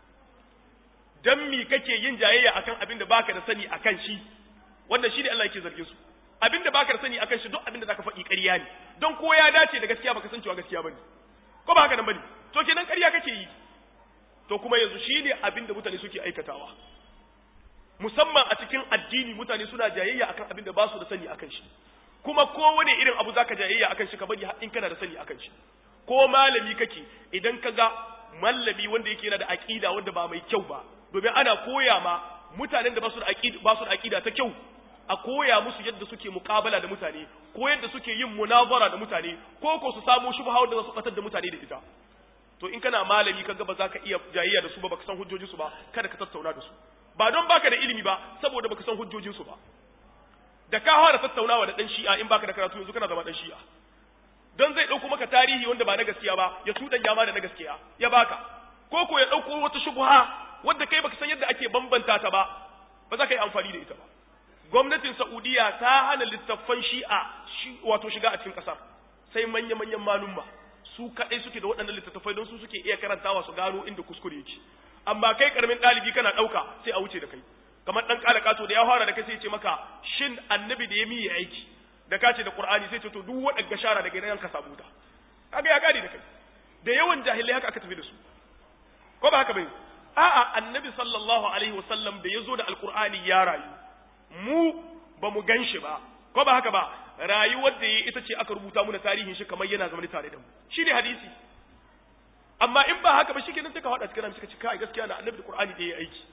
don mi kake yin jayayya akan abin da baka da sani akan shi wannan shi ne Allah yake zargin su abin da baka da sani akan shi duk abin da zaka faɗi ƙarya ne don ko ya dace da gaskiya baka san cewa gaskiya bane ko ba haka nan bane to kenan ƙarya kake yi to kuma yanzu shi ne abin da mutane suke aikatawa musamman a cikin addini mutane suna jayayya akan abin da ba su da sani akan shi kuma kowane irin abu zaka jayayya akan shi ka bari in kana da sani akan shi ko malami kake idan ka ga mallami wanda yake yana da aqida wanda ba mai kyau ba domin ana koya ma mutanen da ba su da aqida ba su da aqida ta kyau a koya musu yadda suke muqabala da mutane ko yadda suke yin munazara da mutane ko ko su samu shubha wanda za su batar da mutane da ita to in kana malami kaga ba za ka iya jayayya da su ba baka san hujjojin su ba kada ka tattauna da su ba don baka da ilimi ba saboda baka san hujjojin su ba da ka fara tattaunawa da dan shi'a in baka da karatu yanzu kana zama dan shi'a don zai ɗauko maka tarihi wanda ba na gaskiya ba ya tudan yama da na gaskiya ya baka ko ko ya ɗauko wata shubha wadda kai baka san yadda ake bambanta ta ba ba za ka yi amfani da ita ba gwamnatin saudiya ta hana littattafan shi'a wato shiga a cikin ƙasar sai manya manyan malumma su kaɗai suke da waɗannan littattafai don su suke iya karantawa su gano inda kuskure yake amma kai karamin ɗalibi kana ɗauka sai a wuce da kai kamar ɗan ƙala ƙato da ya fara da kai sai ya ce maka shin annabi da ya miye aiki da ka ce da Qur'ani sai ce to duk waɗanda shara daga nan ka samu ta kaga ya gadi da kai da yawan jahilai haka aka tafi da su ko ba haka bai a'a annabi sallallahu alaihi wasallam da yazo da alqur'ani ya rayu mu ba mu ganshi ba ko ba haka ba rayuwar da yayi ita ce aka rubuta mu da tarihin shi kamar yana zama tare da mu shi ne hadisi amma in ba haka ba shikenan sai ka hada cikin suka ce kai gaskiya na annabi da qur'ani da yayi aiki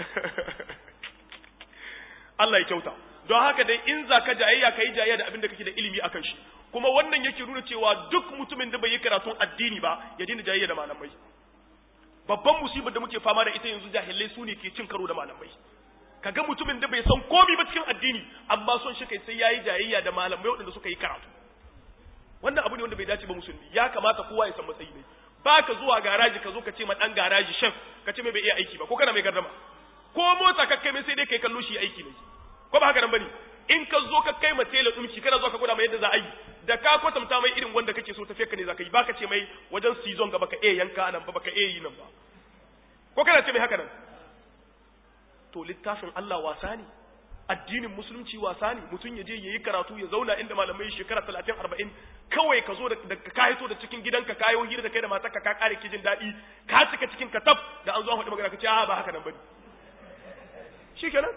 Allah ya kyauta don haka dai in za ka jayayya ka yi jayayya da abin da kake da ilimi akan shi kuma wannan yake nuna cewa duk mutumin da bai yi karatun addini ba ya daina jayayya da malamai babban musibar da muke fama da ita yanzu jahilai su ne ke cin karo da malamai kaga mutumin da bai san komi ba cikin addini amma son shi kai sai yayi jayayya da malamai waɗanda suka yi karatu wannan abu ne wanda bai dace ba musulmi ya kamata kowa ya san matsayi ne ba ka zuwa garaji ka zo ka ce ma dan garaji shan ka ce mai bai iya aiki ba ko kana mai gardama ko mota ka kai mai sai dai kai kallo shi aiki ne ko ba haka nan bane in ka zo ka kai ma tela dumki kana zo ka gwada mai yadda za a yi da ka kwatanta mai irin wanda kake so tafiya ka ne za ka yi baka ce mai wajen season ga baka iya yanka nan ba baka iya yi nan ba ko kana ce mai haka nan to littafin Allah wasa ne addinin musulunci wasa ne mutum ya je yayi karatu ya zauna inda malamai shekara 30 40 kawai ka zo da ka hito da cikin gidanka kayo hira da kai da matarka ka kare kijin daɗi ka cika cikin katab da an zo an faɗi magana ka ce a ba haka nan bane shikenan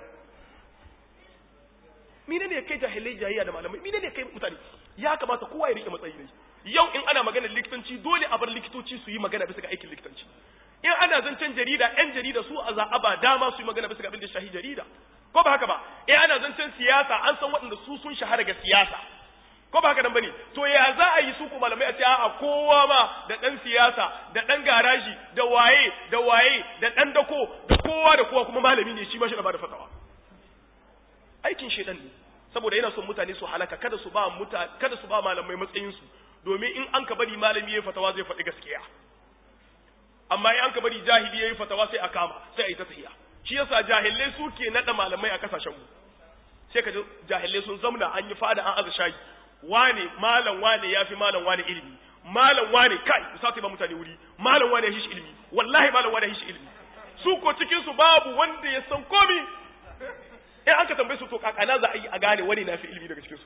mine ne kai jahilai jahiliya da malamai mine ne kai mutane ya kamata kowa ya rike matsayi ne yau in ana maganar likitanci dole a bar likitoci su yi magana bisa ga aikin likitanci in ana zancen jarida yan jarida su a za'a ba dama su yi magana bisa ga abin da shahi jarida ko ba haka ba in ana zancen siyasa an san waɗanda su sun shahara ga siyasa ko ba haka nan bane to ya za a yi su ko malamai a ce a kowa ma da dan siyasa da dan garaji da waye da waye da dan dako da kowa da kowa kuma malami ne shi ma shi da ba da fatawa aikin shedan ne saboda yana son mutane su halaka kada su ba muta kada su ba malamai matsayin su domin in an ka bari malami yayi fatawa zai faɗi gaskiya amma in an ka bari jahili yayi fatawa sai a kama sai a yi ta tahiya shi yasa jahilai suke nada malamai a kasashen mu sai ka ji jahilai sun zamna an yi fada an aza shayi wane malam wane yafi malam wane ilimi malam wane kai sa ba mutane wuri malam wane ya shi ilimi wallahi malam wane ya shi ilimi su ko cikin su babu wanda ya san komi in an ka tambaye su to kakana za a yi a gane wani na fi ilimi daga cikin su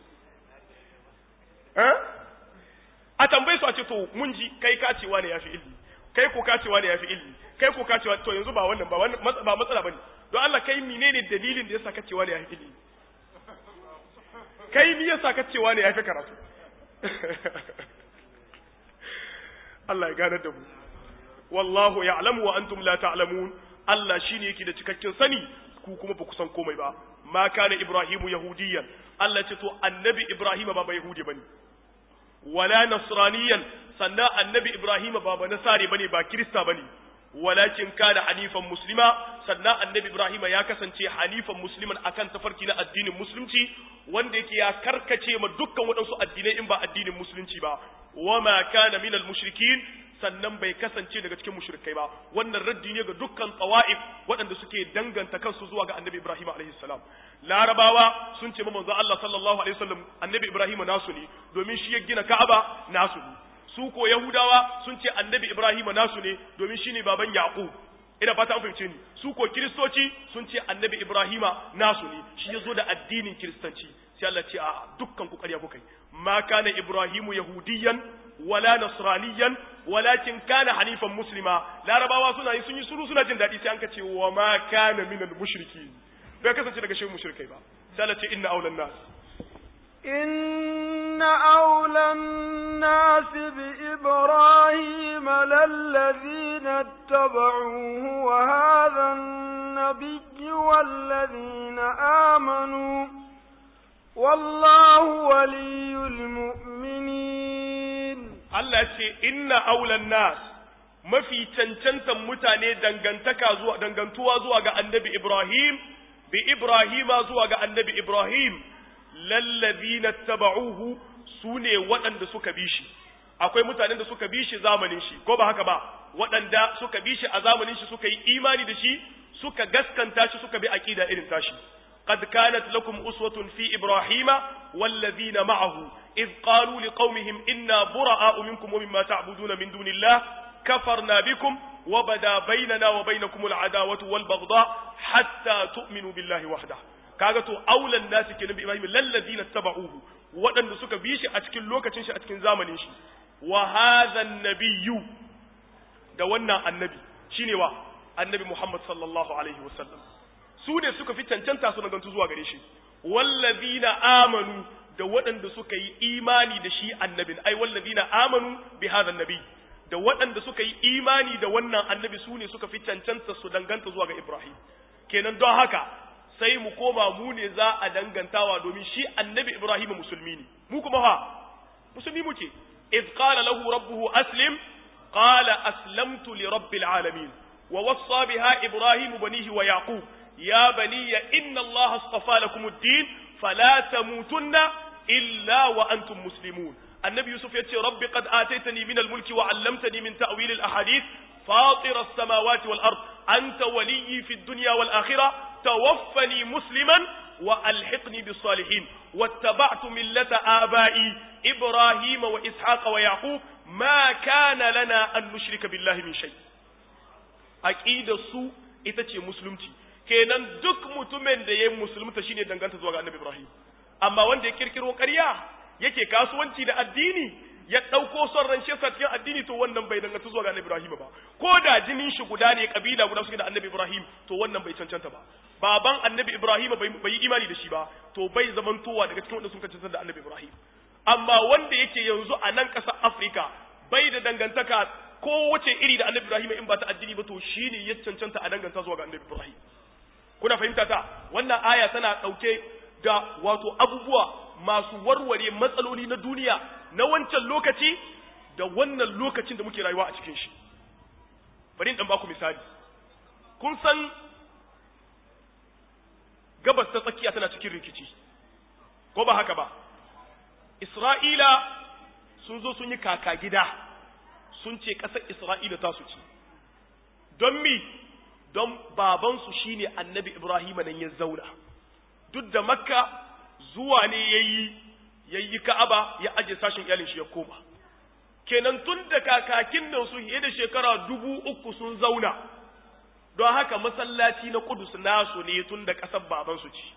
a tambaye su a ce to mun ji kai ka ce wani ya fi ilimi kai ko ka ce wani ya fi ilimi kai ko ka ce to yanzu ba wannan ba wannan ba matsala bane don Allah kai menene dalilin da yasa ka ce wani ya fi ilimi kai me yasa ka ce wani ya fi karatu Allah ya gane da mu wallahu ya'lamu wa antum la ta'lamun Allah shine yake da cikakken sani ku kuma ba ku san komai ba ma kana ibrahimu yahudiyan Allah ce to annabi ibrahima ba ba yahudi bane wala nasraniyan sannan annabi ibrahima ba ba nasare bane ba kirista bane walakin kana hanifan muslima sannan annabi ibrahima ya kasance hanifan musliman akan tafarki na addinin musulunci wanda yake ya karkace ma dukkan waɗansu addinai in ba addinin musulunci ba wama kana minal mushrikin sannan bai kasance daga cikin mushrikai ba wannan raddi ne ga dukkan tawa'if waɗanda suke danganta kansu zuwa ga annabi ibrahim alaihi salam larabawa sun ce manzo Allah sallallahu alaihi wasallam annabi ibrahim nasu ne domin shi ya gina ka'aba nasu ne su ko yahudawa sun ce annabi ibrahim nasu ne domin shine baban yaqub ina fata an fahimce ni su ko kiristoci sun ce annabi ibrahima nasu ne shi ya zo da addinin kiristanci sai Allah ce a dukkan ku ƙarya kuka yi ma kana ibrahimu yahudiyan wala nasraniyan walakin kana hanifan muslima larabawa suna yi sun yi suru suna jin daɗi sai an ka ce wa ma kana minal mushriki bai kasance daga shehu mushrikai ba sai Allah ce inna aulan nas إن أولى الناس بإبراهيم للذين اتبعوه وهذا النبي والذين آمنوا والله ولي المؤمنين Allah ce inna aulan nas mafi cancantan mutane dangantaka zuwa dangantuwa zuwa ga annabi Ibrahim bi Ibrahima zuwa ga annabi Ibrahim lallazina taba'uhu sune waɗanda suka bi shi akwai mutanen da suka bi shi zamanin shi ko ba haka ba waɗanda suka bi shi a zamanin shi suka yi imani da shi suka gaskanta shi suka bi aqida irin tashi قد كانت لكم أسوة في إبراهيم والذين معه إذ قالوا لقومهم إنا براء منكم ومما تعبدون من دون الله كفرنا بكم وبدا بيننا وبينكم العداوة والبغضاء حتى تؤمنوا بالله وحده kaga to aulan nasi kenan bi Ibrahim lallazina tabauhu waɗanda suka bi shi a cikin lokacin shi a cikin zamanin shi wa hadha nabiyyu da wannan annabi shine wa annabi Muhammad sallallahu alaihi wasallam su ne suka fi cancanta su nagantu zuwa gare shi wallazina amanu da waɗanda suka yi imani da shi annabin ai wallazina amanu bi hadha annabi da waɗanda suka yi imani da wannan annabi su ne suka fi cancanta su danganta zuwa ga Ibrahim kenan don haka sai mu koma mu ne za a dangantawa domin shi annabi Ibrahim musulmi ne mu kuma ha musulmi muke iz qala lahu rabbuhu aslim qala aslamtu li rabbil alamin wa wassa biha ibrahim banihi wa yaqub ya baniya inna allaha astafa lakum ad-din fala tamutunna illa wa antum muslimun annabi yusuf yace rabbi qad ataitani min al-mulki wa 'allamtani min ta'wil al-ahadith فاطر السماوات والأرض أنت ولي في الدنيا والآخرة توفني مسلما وألحقني بالصالحين واتبعت ملة آبائي إبراهيم وإسحاق ويعقوب ما كان لنا أن نشرك بالله من شيء أكيد السوء itace musulunci kenan duk mutumin da ya musulunta shine danganta zuwa ga annabi Ibrahim amma wanda ya kirkiro ƙarya yake kasuwanci da addini ya ɗauko son ran shi cikin addini to wannan bai danganta zuwa ga annabi Ibrahim ba ko da jinin shi guda ne kabila guda suke da annabi Ibrahim to wannan bai cancanta ba baban annabi Ibrahim bai yi imani da shi ba to bai zamantowa daga cikin wanda sun cancanta da annabi Ibrahim amma wanda yake yanzu a nan ƙasar Afirka bai da dangantaka ko wace iri da annabi Ibrahim in ba ta addini ba to shine ya cancanta a danganta zuwa ga annabi Ibrahim kuna fahimta ta wannan aya tana ɗauke da wato abubuwa masu warware matsaloli na duniya na wancan lokaci da wannan lokacin da muke rayuwa a cikin shi bari in baku misali kun san gabas ta tsakiya tana cikin rikici ko ba haka ba isra'ila sun zo sun yi kaka gida sun ce ƙasar isra'ila ta su ci don mi don babansu shine annabi Ibrahim nan ya zauna duk da makka zuwa ne yayi yayi ka'aba ya aje sashin iyalin shi ya koma kenan tun da kakakin nan su fiye da shekara dubu uku sun zauna don haka masallaci na kudus nasu ne tun da ƙasar babansu ci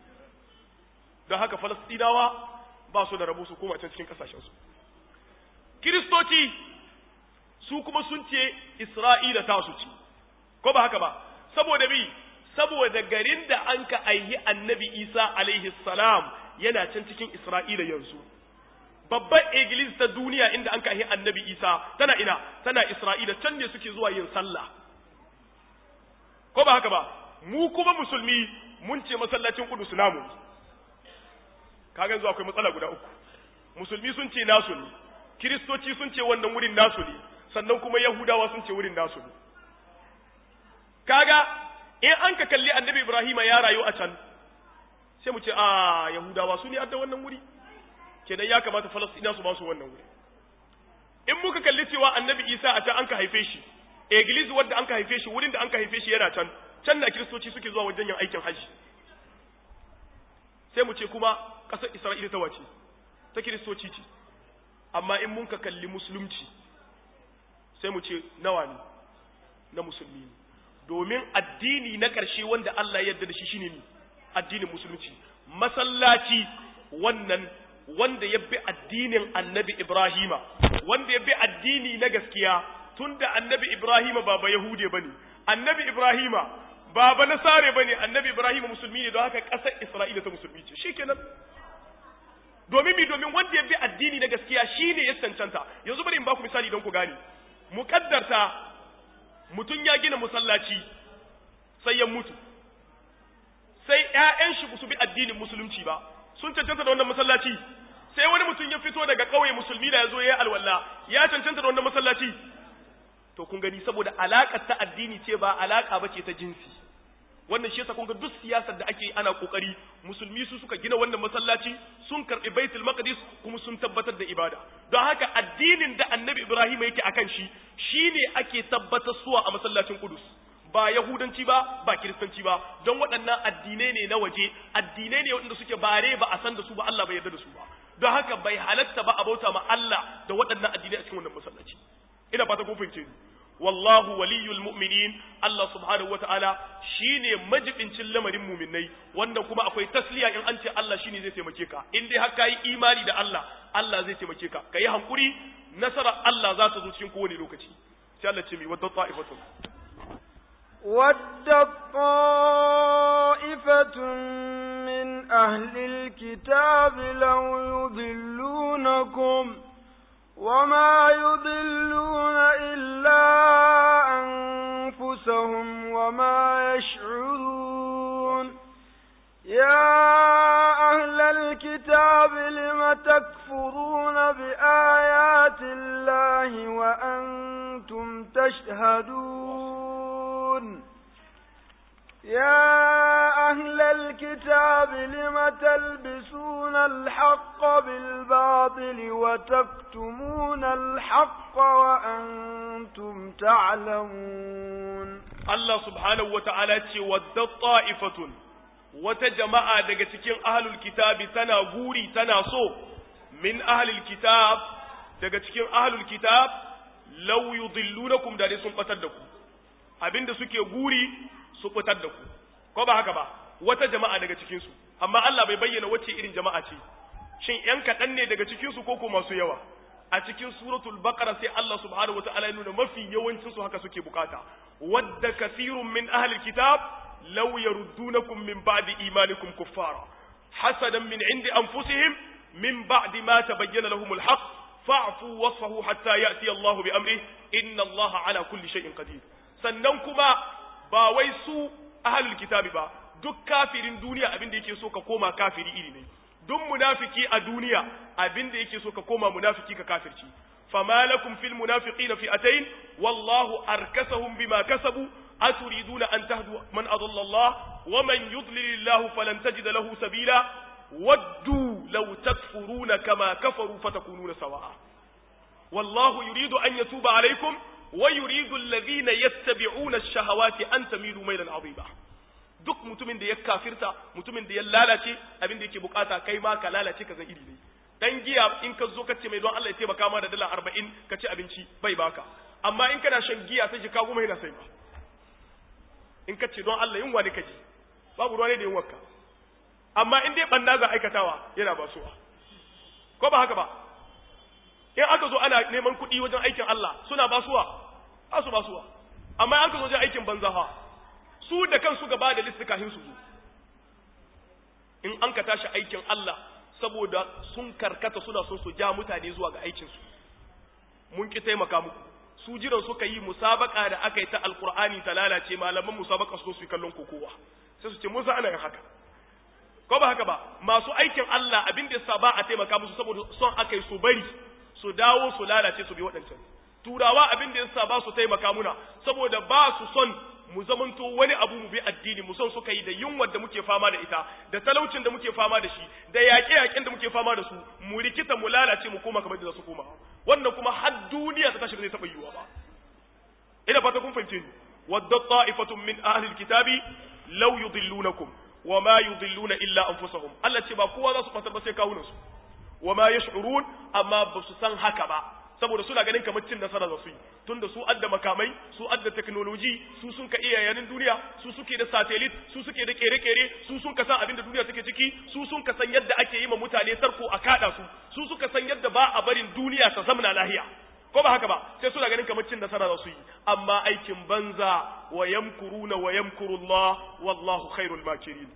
don haka falastinawa ba su da rabu su koma can cikin ƙasashensu kiristoci su kuma sun ce isra'ila ta su ci ko ba haka ba saboda bi saboda garin da an ka aihi annabi isa alaihi salam yana can cikin isra'ila yanzu babban iglis ta duniya inda an kahi annabi isa tana ina tana isra'ila can ne suke zuwa yin sallah ko ba haka ba mu kuma musulmi mun ce masallacin kudus namu kaga yanzu akwai matsala guda uku musulmi sun ce nasu ne kiristoci sun ce wannan wurin nasu ne sannan kuma yahudawa sun ce wurin nasu ne kaga in an ka kalli annabi ibrahima ya rayu a can sai mu ce a yahudawa su ne adda wannan wuri kenan ya kamata falastina su ba su wannan wuri in muka kalli cewa annabi isa a can an ka haife shi eglis wadda an ka haife shi wurin da an ka haife shi yana can can na kiristoci suke zuwa wajen yin aikin hajji sai mu ce kuma ƙasar isra'ila ta wace ta kiristoci ce amma in mun ka kalli musulunci sai mu ce nawa ne na musulmi ne domin addini na ƙarshe wanda Allah ya yarda da shi shine ne addinin musulunci masallaci wannan wanda ya bi addinin annabi Ibrahima wanda ya bi addini na gaskiya tunda annabi Ibrahima ba ba Yahude bane annabi Ibrahima ba ba Nasare bane annabi Ibrahima musulmi ne don haka ƙasar Isra'ila ta musulmi ce shikenan domin mi domin wanda ya bi addini na gaskiya shine ya cancanta yanzu bari in ba ku misali don ku gane muƙaddarta mutum ya gina masallaci sai ya mutu sai ƴaƴan shi su bi addinin musulunci ba sun cancanta da wannan masallaci sai wani mutum ya fito daga ƙauye musulmi da ya zo ya yi alwala ya cancanta da wannan masallaci to kun gani saboda alaƙar ta addini ce ba alaƙa ba ce ta jinsi wannan shi yasa kun ga duk siyasar da ake ana kokari musulmi su suka gina wannan masallaci sun karɓi baitul maqdis kuma sun tabbatar da ibada don haka addinin da annabi ibrahim yake akan shi shine ake tabbatar suwa a masallacin kudus ba yahudanci ba ba kiristanci ba don waɗannan addinai ne na waje addinai ne waɗanda suke bare ba a san da su ba Allah bai yarda da su ba don haka bai halatta ba a bauta ma Allah da waɗannan addinai a cikin wannan masallaci ina fata kun fahimce ni wallahu waliyul mu'minin Allah subhanahu wata'ala shine majibincin lamarin mu'minai wanda kuma akwai tasliya in an ce Allah shine zai taimake ka in dai har kai imani da Allah Allah zai taimake ka kai hankuri nasara Allah za ta zo cikin kowane lokaci sai Allah ce mi wadda ta'ifatun ودت طائفة من أهل الكتاب لو يضلونكم وما يضلون إلا أنفسهم وما يشعرون يا أهل الكتاب لم تكفرون بآيات الله وأنتم تشهدون يا أهل الكتاب لم تلبسون الحق بالباطل وتكتمون الحق وأنتم تعلمون Allah subhanahu wa ta'ala ce wadda ta'ifatun wata jama'a daga cikin ahlul kitabi tana guri tana so min ahlul kitab daga cikin ahlul kitab law yudillunakum da dai sun batar da ku abinda suke guri su fitar da ku ko ba haka ba wata jama'a daga cikin su amma Allah bai bayyana wacce irin jama'a ce shin yan kaɗan ne daga cikin su ko ko masu yawa a cikin suratul baqara sai Allah subhanahu wataala ya nuna mafi yawancin su haka suke bukata wadda kathirun min ahli kitab law yaruddunakum min ba'di imanikum kuffara hasadan min indi anfusihim min ba'di ma tabayyana lahumul haqq fa'fu wasfahu hatta ya'ti Allah bi amrihi inna Allah ala kulli shay'in qadir sannan kuma ba wai su ahlul kitabi ba duk kafirin duniya abin da yake so ka koma kafiri iri ne duk munafiki a duniya abin da yake so ka koma munafiki ka kafirci fama lakum fil munafiqina fi'atayn wallahu arkasahum bima kasabu aturiduna an tahdu man adalla Allah wa man yudlil Allah falan tajida lahu sabila waddu law takfuruna kama kafaru fatakununa sawa'a wallahu yuridu an yatuba alaykum wa yuridu alladhina yattabi'una ash-shahawati an tamilu maylan 'azima duk mutumin da ya kafirta mutumin da ya lalace abin da yake bukata kai ma ka lalace ka zan iri ne dan giya in ka zo ka ce mai don Allah ya taimaka ma da dala 40 ka ci abinci bai baka amma in kana shan giya sai ka goma yana sai ba in ka ce don Allah yin wani kaji babu ruwa ne da yin wakka amma in dai banna za aikatawa yana basuwa ko ba haka ba in aka zo ana neman kuɗi wajen aikin Allah suna basuwa ba su basuwa amma in aka zo wajen aikin banza fa su da kansu gaba da listi kafin su zo in an ka tashi aikin Allah saboda sun karkata suna son su ja mutane zuwa ga aikin su mun ki taimaka muku su jiran suka yi musabaka da aka yi ta alkur'ani ta lalace malaman musabaka su su yi kallon kokowa sai su ce mun ana yin haka ko ba haka ba masu aikin Allah abin da yasa ba a taimaka musu saboda son aka yi su bari su dawo su lalace su bi waɗancan turawa abin da yasa ba su taimaka muna saboda ba su son mu zamanto wani abu mu bi addini mu son suka yi da yunwar da muke fama da ita da talaucin da muke fama da shi da yaƙe-yaƙen da muke fama da su mu rikita mu lalace mu koma kamar da za su koma wannan kuma har duniya ta tashi ba zai taɓa yiwuwa ba ina fata kun fahimce ni wadda ta'ifatun min ahli alkitabi law yudillunakum wa ma yudilluna illa anfusahum Allah ce ba kowa za su fasar ba sai kawunan su wa ma yash'urun amma ba su san haka ba saboda suna ganin kamar cin nasara za su yi tunda su adda makamai su adda technology su sun ka iya yanin duniya su suke da satellite su suke da kere-kere su sun ka san abin da duniya take ciki su sun ka san yadda ake yi ma mutane sarko a kada su su suka san yadda ba a barin duniya ta zamna lahiya ko ba haka ba sai suna ganin kamar cin nasara za su yi amma aikin banza wa yamkuruna wa yamkurullah wallahu khairul makirin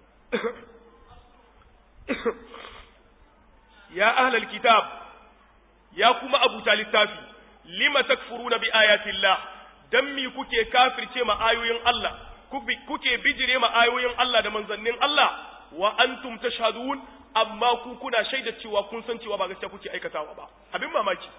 ya ahlal kitab ya kuma abuta littafi lima takfuruna bi ayatillah dan mi kuke kafirce ma ayoyin Allah kuke bijire ma ayoyin Allah da manzannin Allah wa antum tashhadun amma ku kuna shaida cewa kun san cewa ba gaskiya kuke aikatawa ba abin mamaki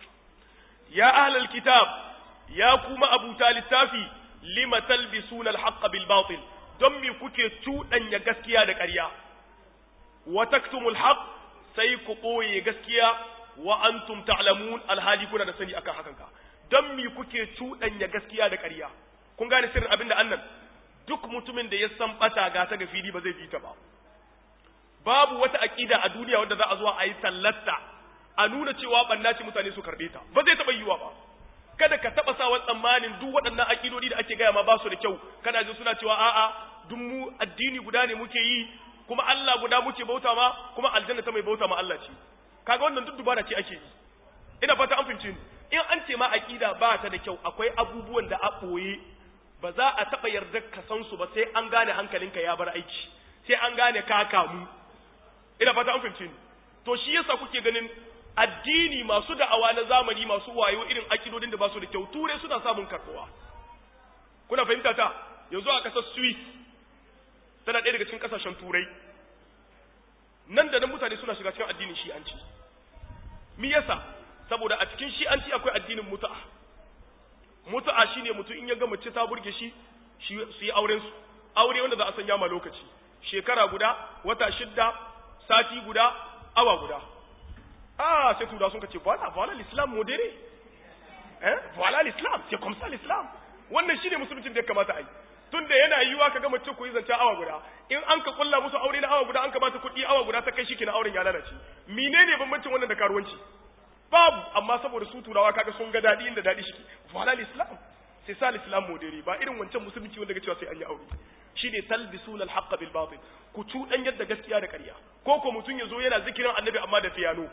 ya ahlal kitab ya kuma abuta littafi lima talbisuna alhaqqa bil batil don mi kuke cuɗanya gaskiya da ƙarya wa taktumul haqq sai ku ɓoye gaskiya wa antum ta'lamun alhali kuna da sani akan hakan ka don mi kuke cuɗanya gaskiya da ƙarya kun gane sirrin abin da annan duk mutumin da ya san bata ga ta ga fili ba zai bi ta ba babu wata aqida a duniya wanda za a zo a yi tallatta a nuna cewa banna ce mutane su karbe ta ba zai taɓa yiwa ba kada ka taɓa sa tsammanin duk waɗannan aƙidodi da ake gaya ma ba su da kyau kana ji suna cewa a'a duk mu addini guda ne muke yi kuma Allah guda muke bauta ma kuma aljanna ta mai bauta ma Allah ce kaga wannan duk dubara ce ake yi ina fata an fahimce ni in an ce ma aqida ba ta da kyau akwai abubuwan da a boye ba za a taba yarda ka san su ba sai an gane hankalinka ya bar aiki sai an gane ka kamu ina fata an fahimce ni to shi yasa kuke ganin addini masu da'awa na zamani masu wayo irin akidodin da ba su da kyau turai suna samun karbuwa kuna fahimta ta yanzu a kasar Swiss tana ɗaya daga cikin ƙasashen turai nan da nan mutane suna shiga cikin addinin shi'anci mi yasa saboda a cikin shi'anci akwai addinin mutu'a mutu'a shine mutum in ya ga mace ta burge shi su yi auren su aure wanda za a sanya ma lokaci shekara guda wata shidda sati guda awa guda ah sai tura sun kace voilà voilà l'islam modéré hein voilà l'islam c'est comme ça l'islam wannan shine musulunci da ya kamata a yi tunda yana yiwa ka ga mace ku yi zancen awa guda in an ka kulla musu aure na awa guda an ka ba ta kuɗi awa guda ta kai shi kina auren ya lalace menene bambancin wannan da karuwanci babu amma saboda su turawa kaga sun ga dadi inda dadi shi voilà l'islam c'est ça l'islam modéré ba irin wancan musulunci wanda ga cewa sai an yi aure shine talbisul alhaq bil batil ku cudan yadda gaskiya da ƙarya ko ko mutun yazo yana zikirin annabi amma da fiyano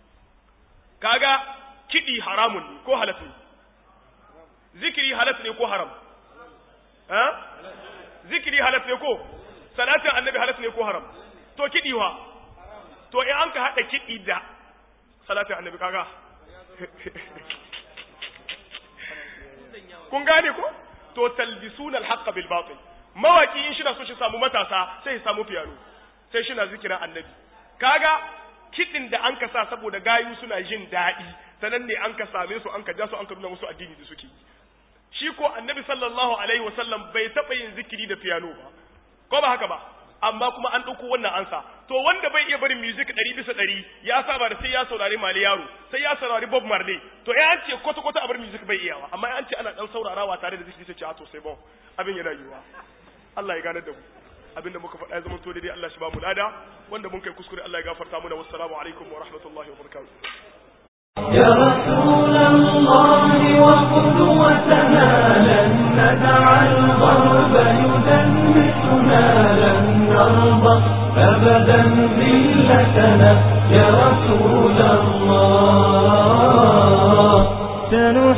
kaga kidi haramun ne ko halal ne zikiri halal ne ko haram ha zikiri halal ne ko salatin annabi halal ne ko haram to kidi wa to in an ka hada kidi da salatin annabi kaga kun gane ko to talbisuna alhaq bil batil mawaki in shina so shi samu matasa sai ya samu fiyano sai shina zikirin annabi kaga kidin da an ka sa saboda gayu suna jin daɗi sanan ne an ka same su an ka ja su an ka nuna musu addini da suke shi ko annabi sallallahu alaihi wasallam bai taɓa yin zikiri da fiyano ba ko ba haka ba amma kuma an ɗauko wannan ansa to wanda bai iya barin music ɗari bisa ɗari ya saba da sai ya saurari mali yaro sai ya saurari bob marley to to ya an ce kwata kwata a bar music bai iyawa amma ya an ce ana dan saurarawa tare da zikiri sai ce a to sai bon abin yana yiwa Allah ya gane da mu abin da muka faɗa ya zama to daidai Allah shi ba mu lada wanda mun kai kuskure Allah ya gafarta mana wassalamu alaikum wa rahmatullahi wa barakatuh يا رسول الله وقدوتنا لن ندع الغرب يدنسنا لن نرضى أبدا ذلتنا يا رسول الله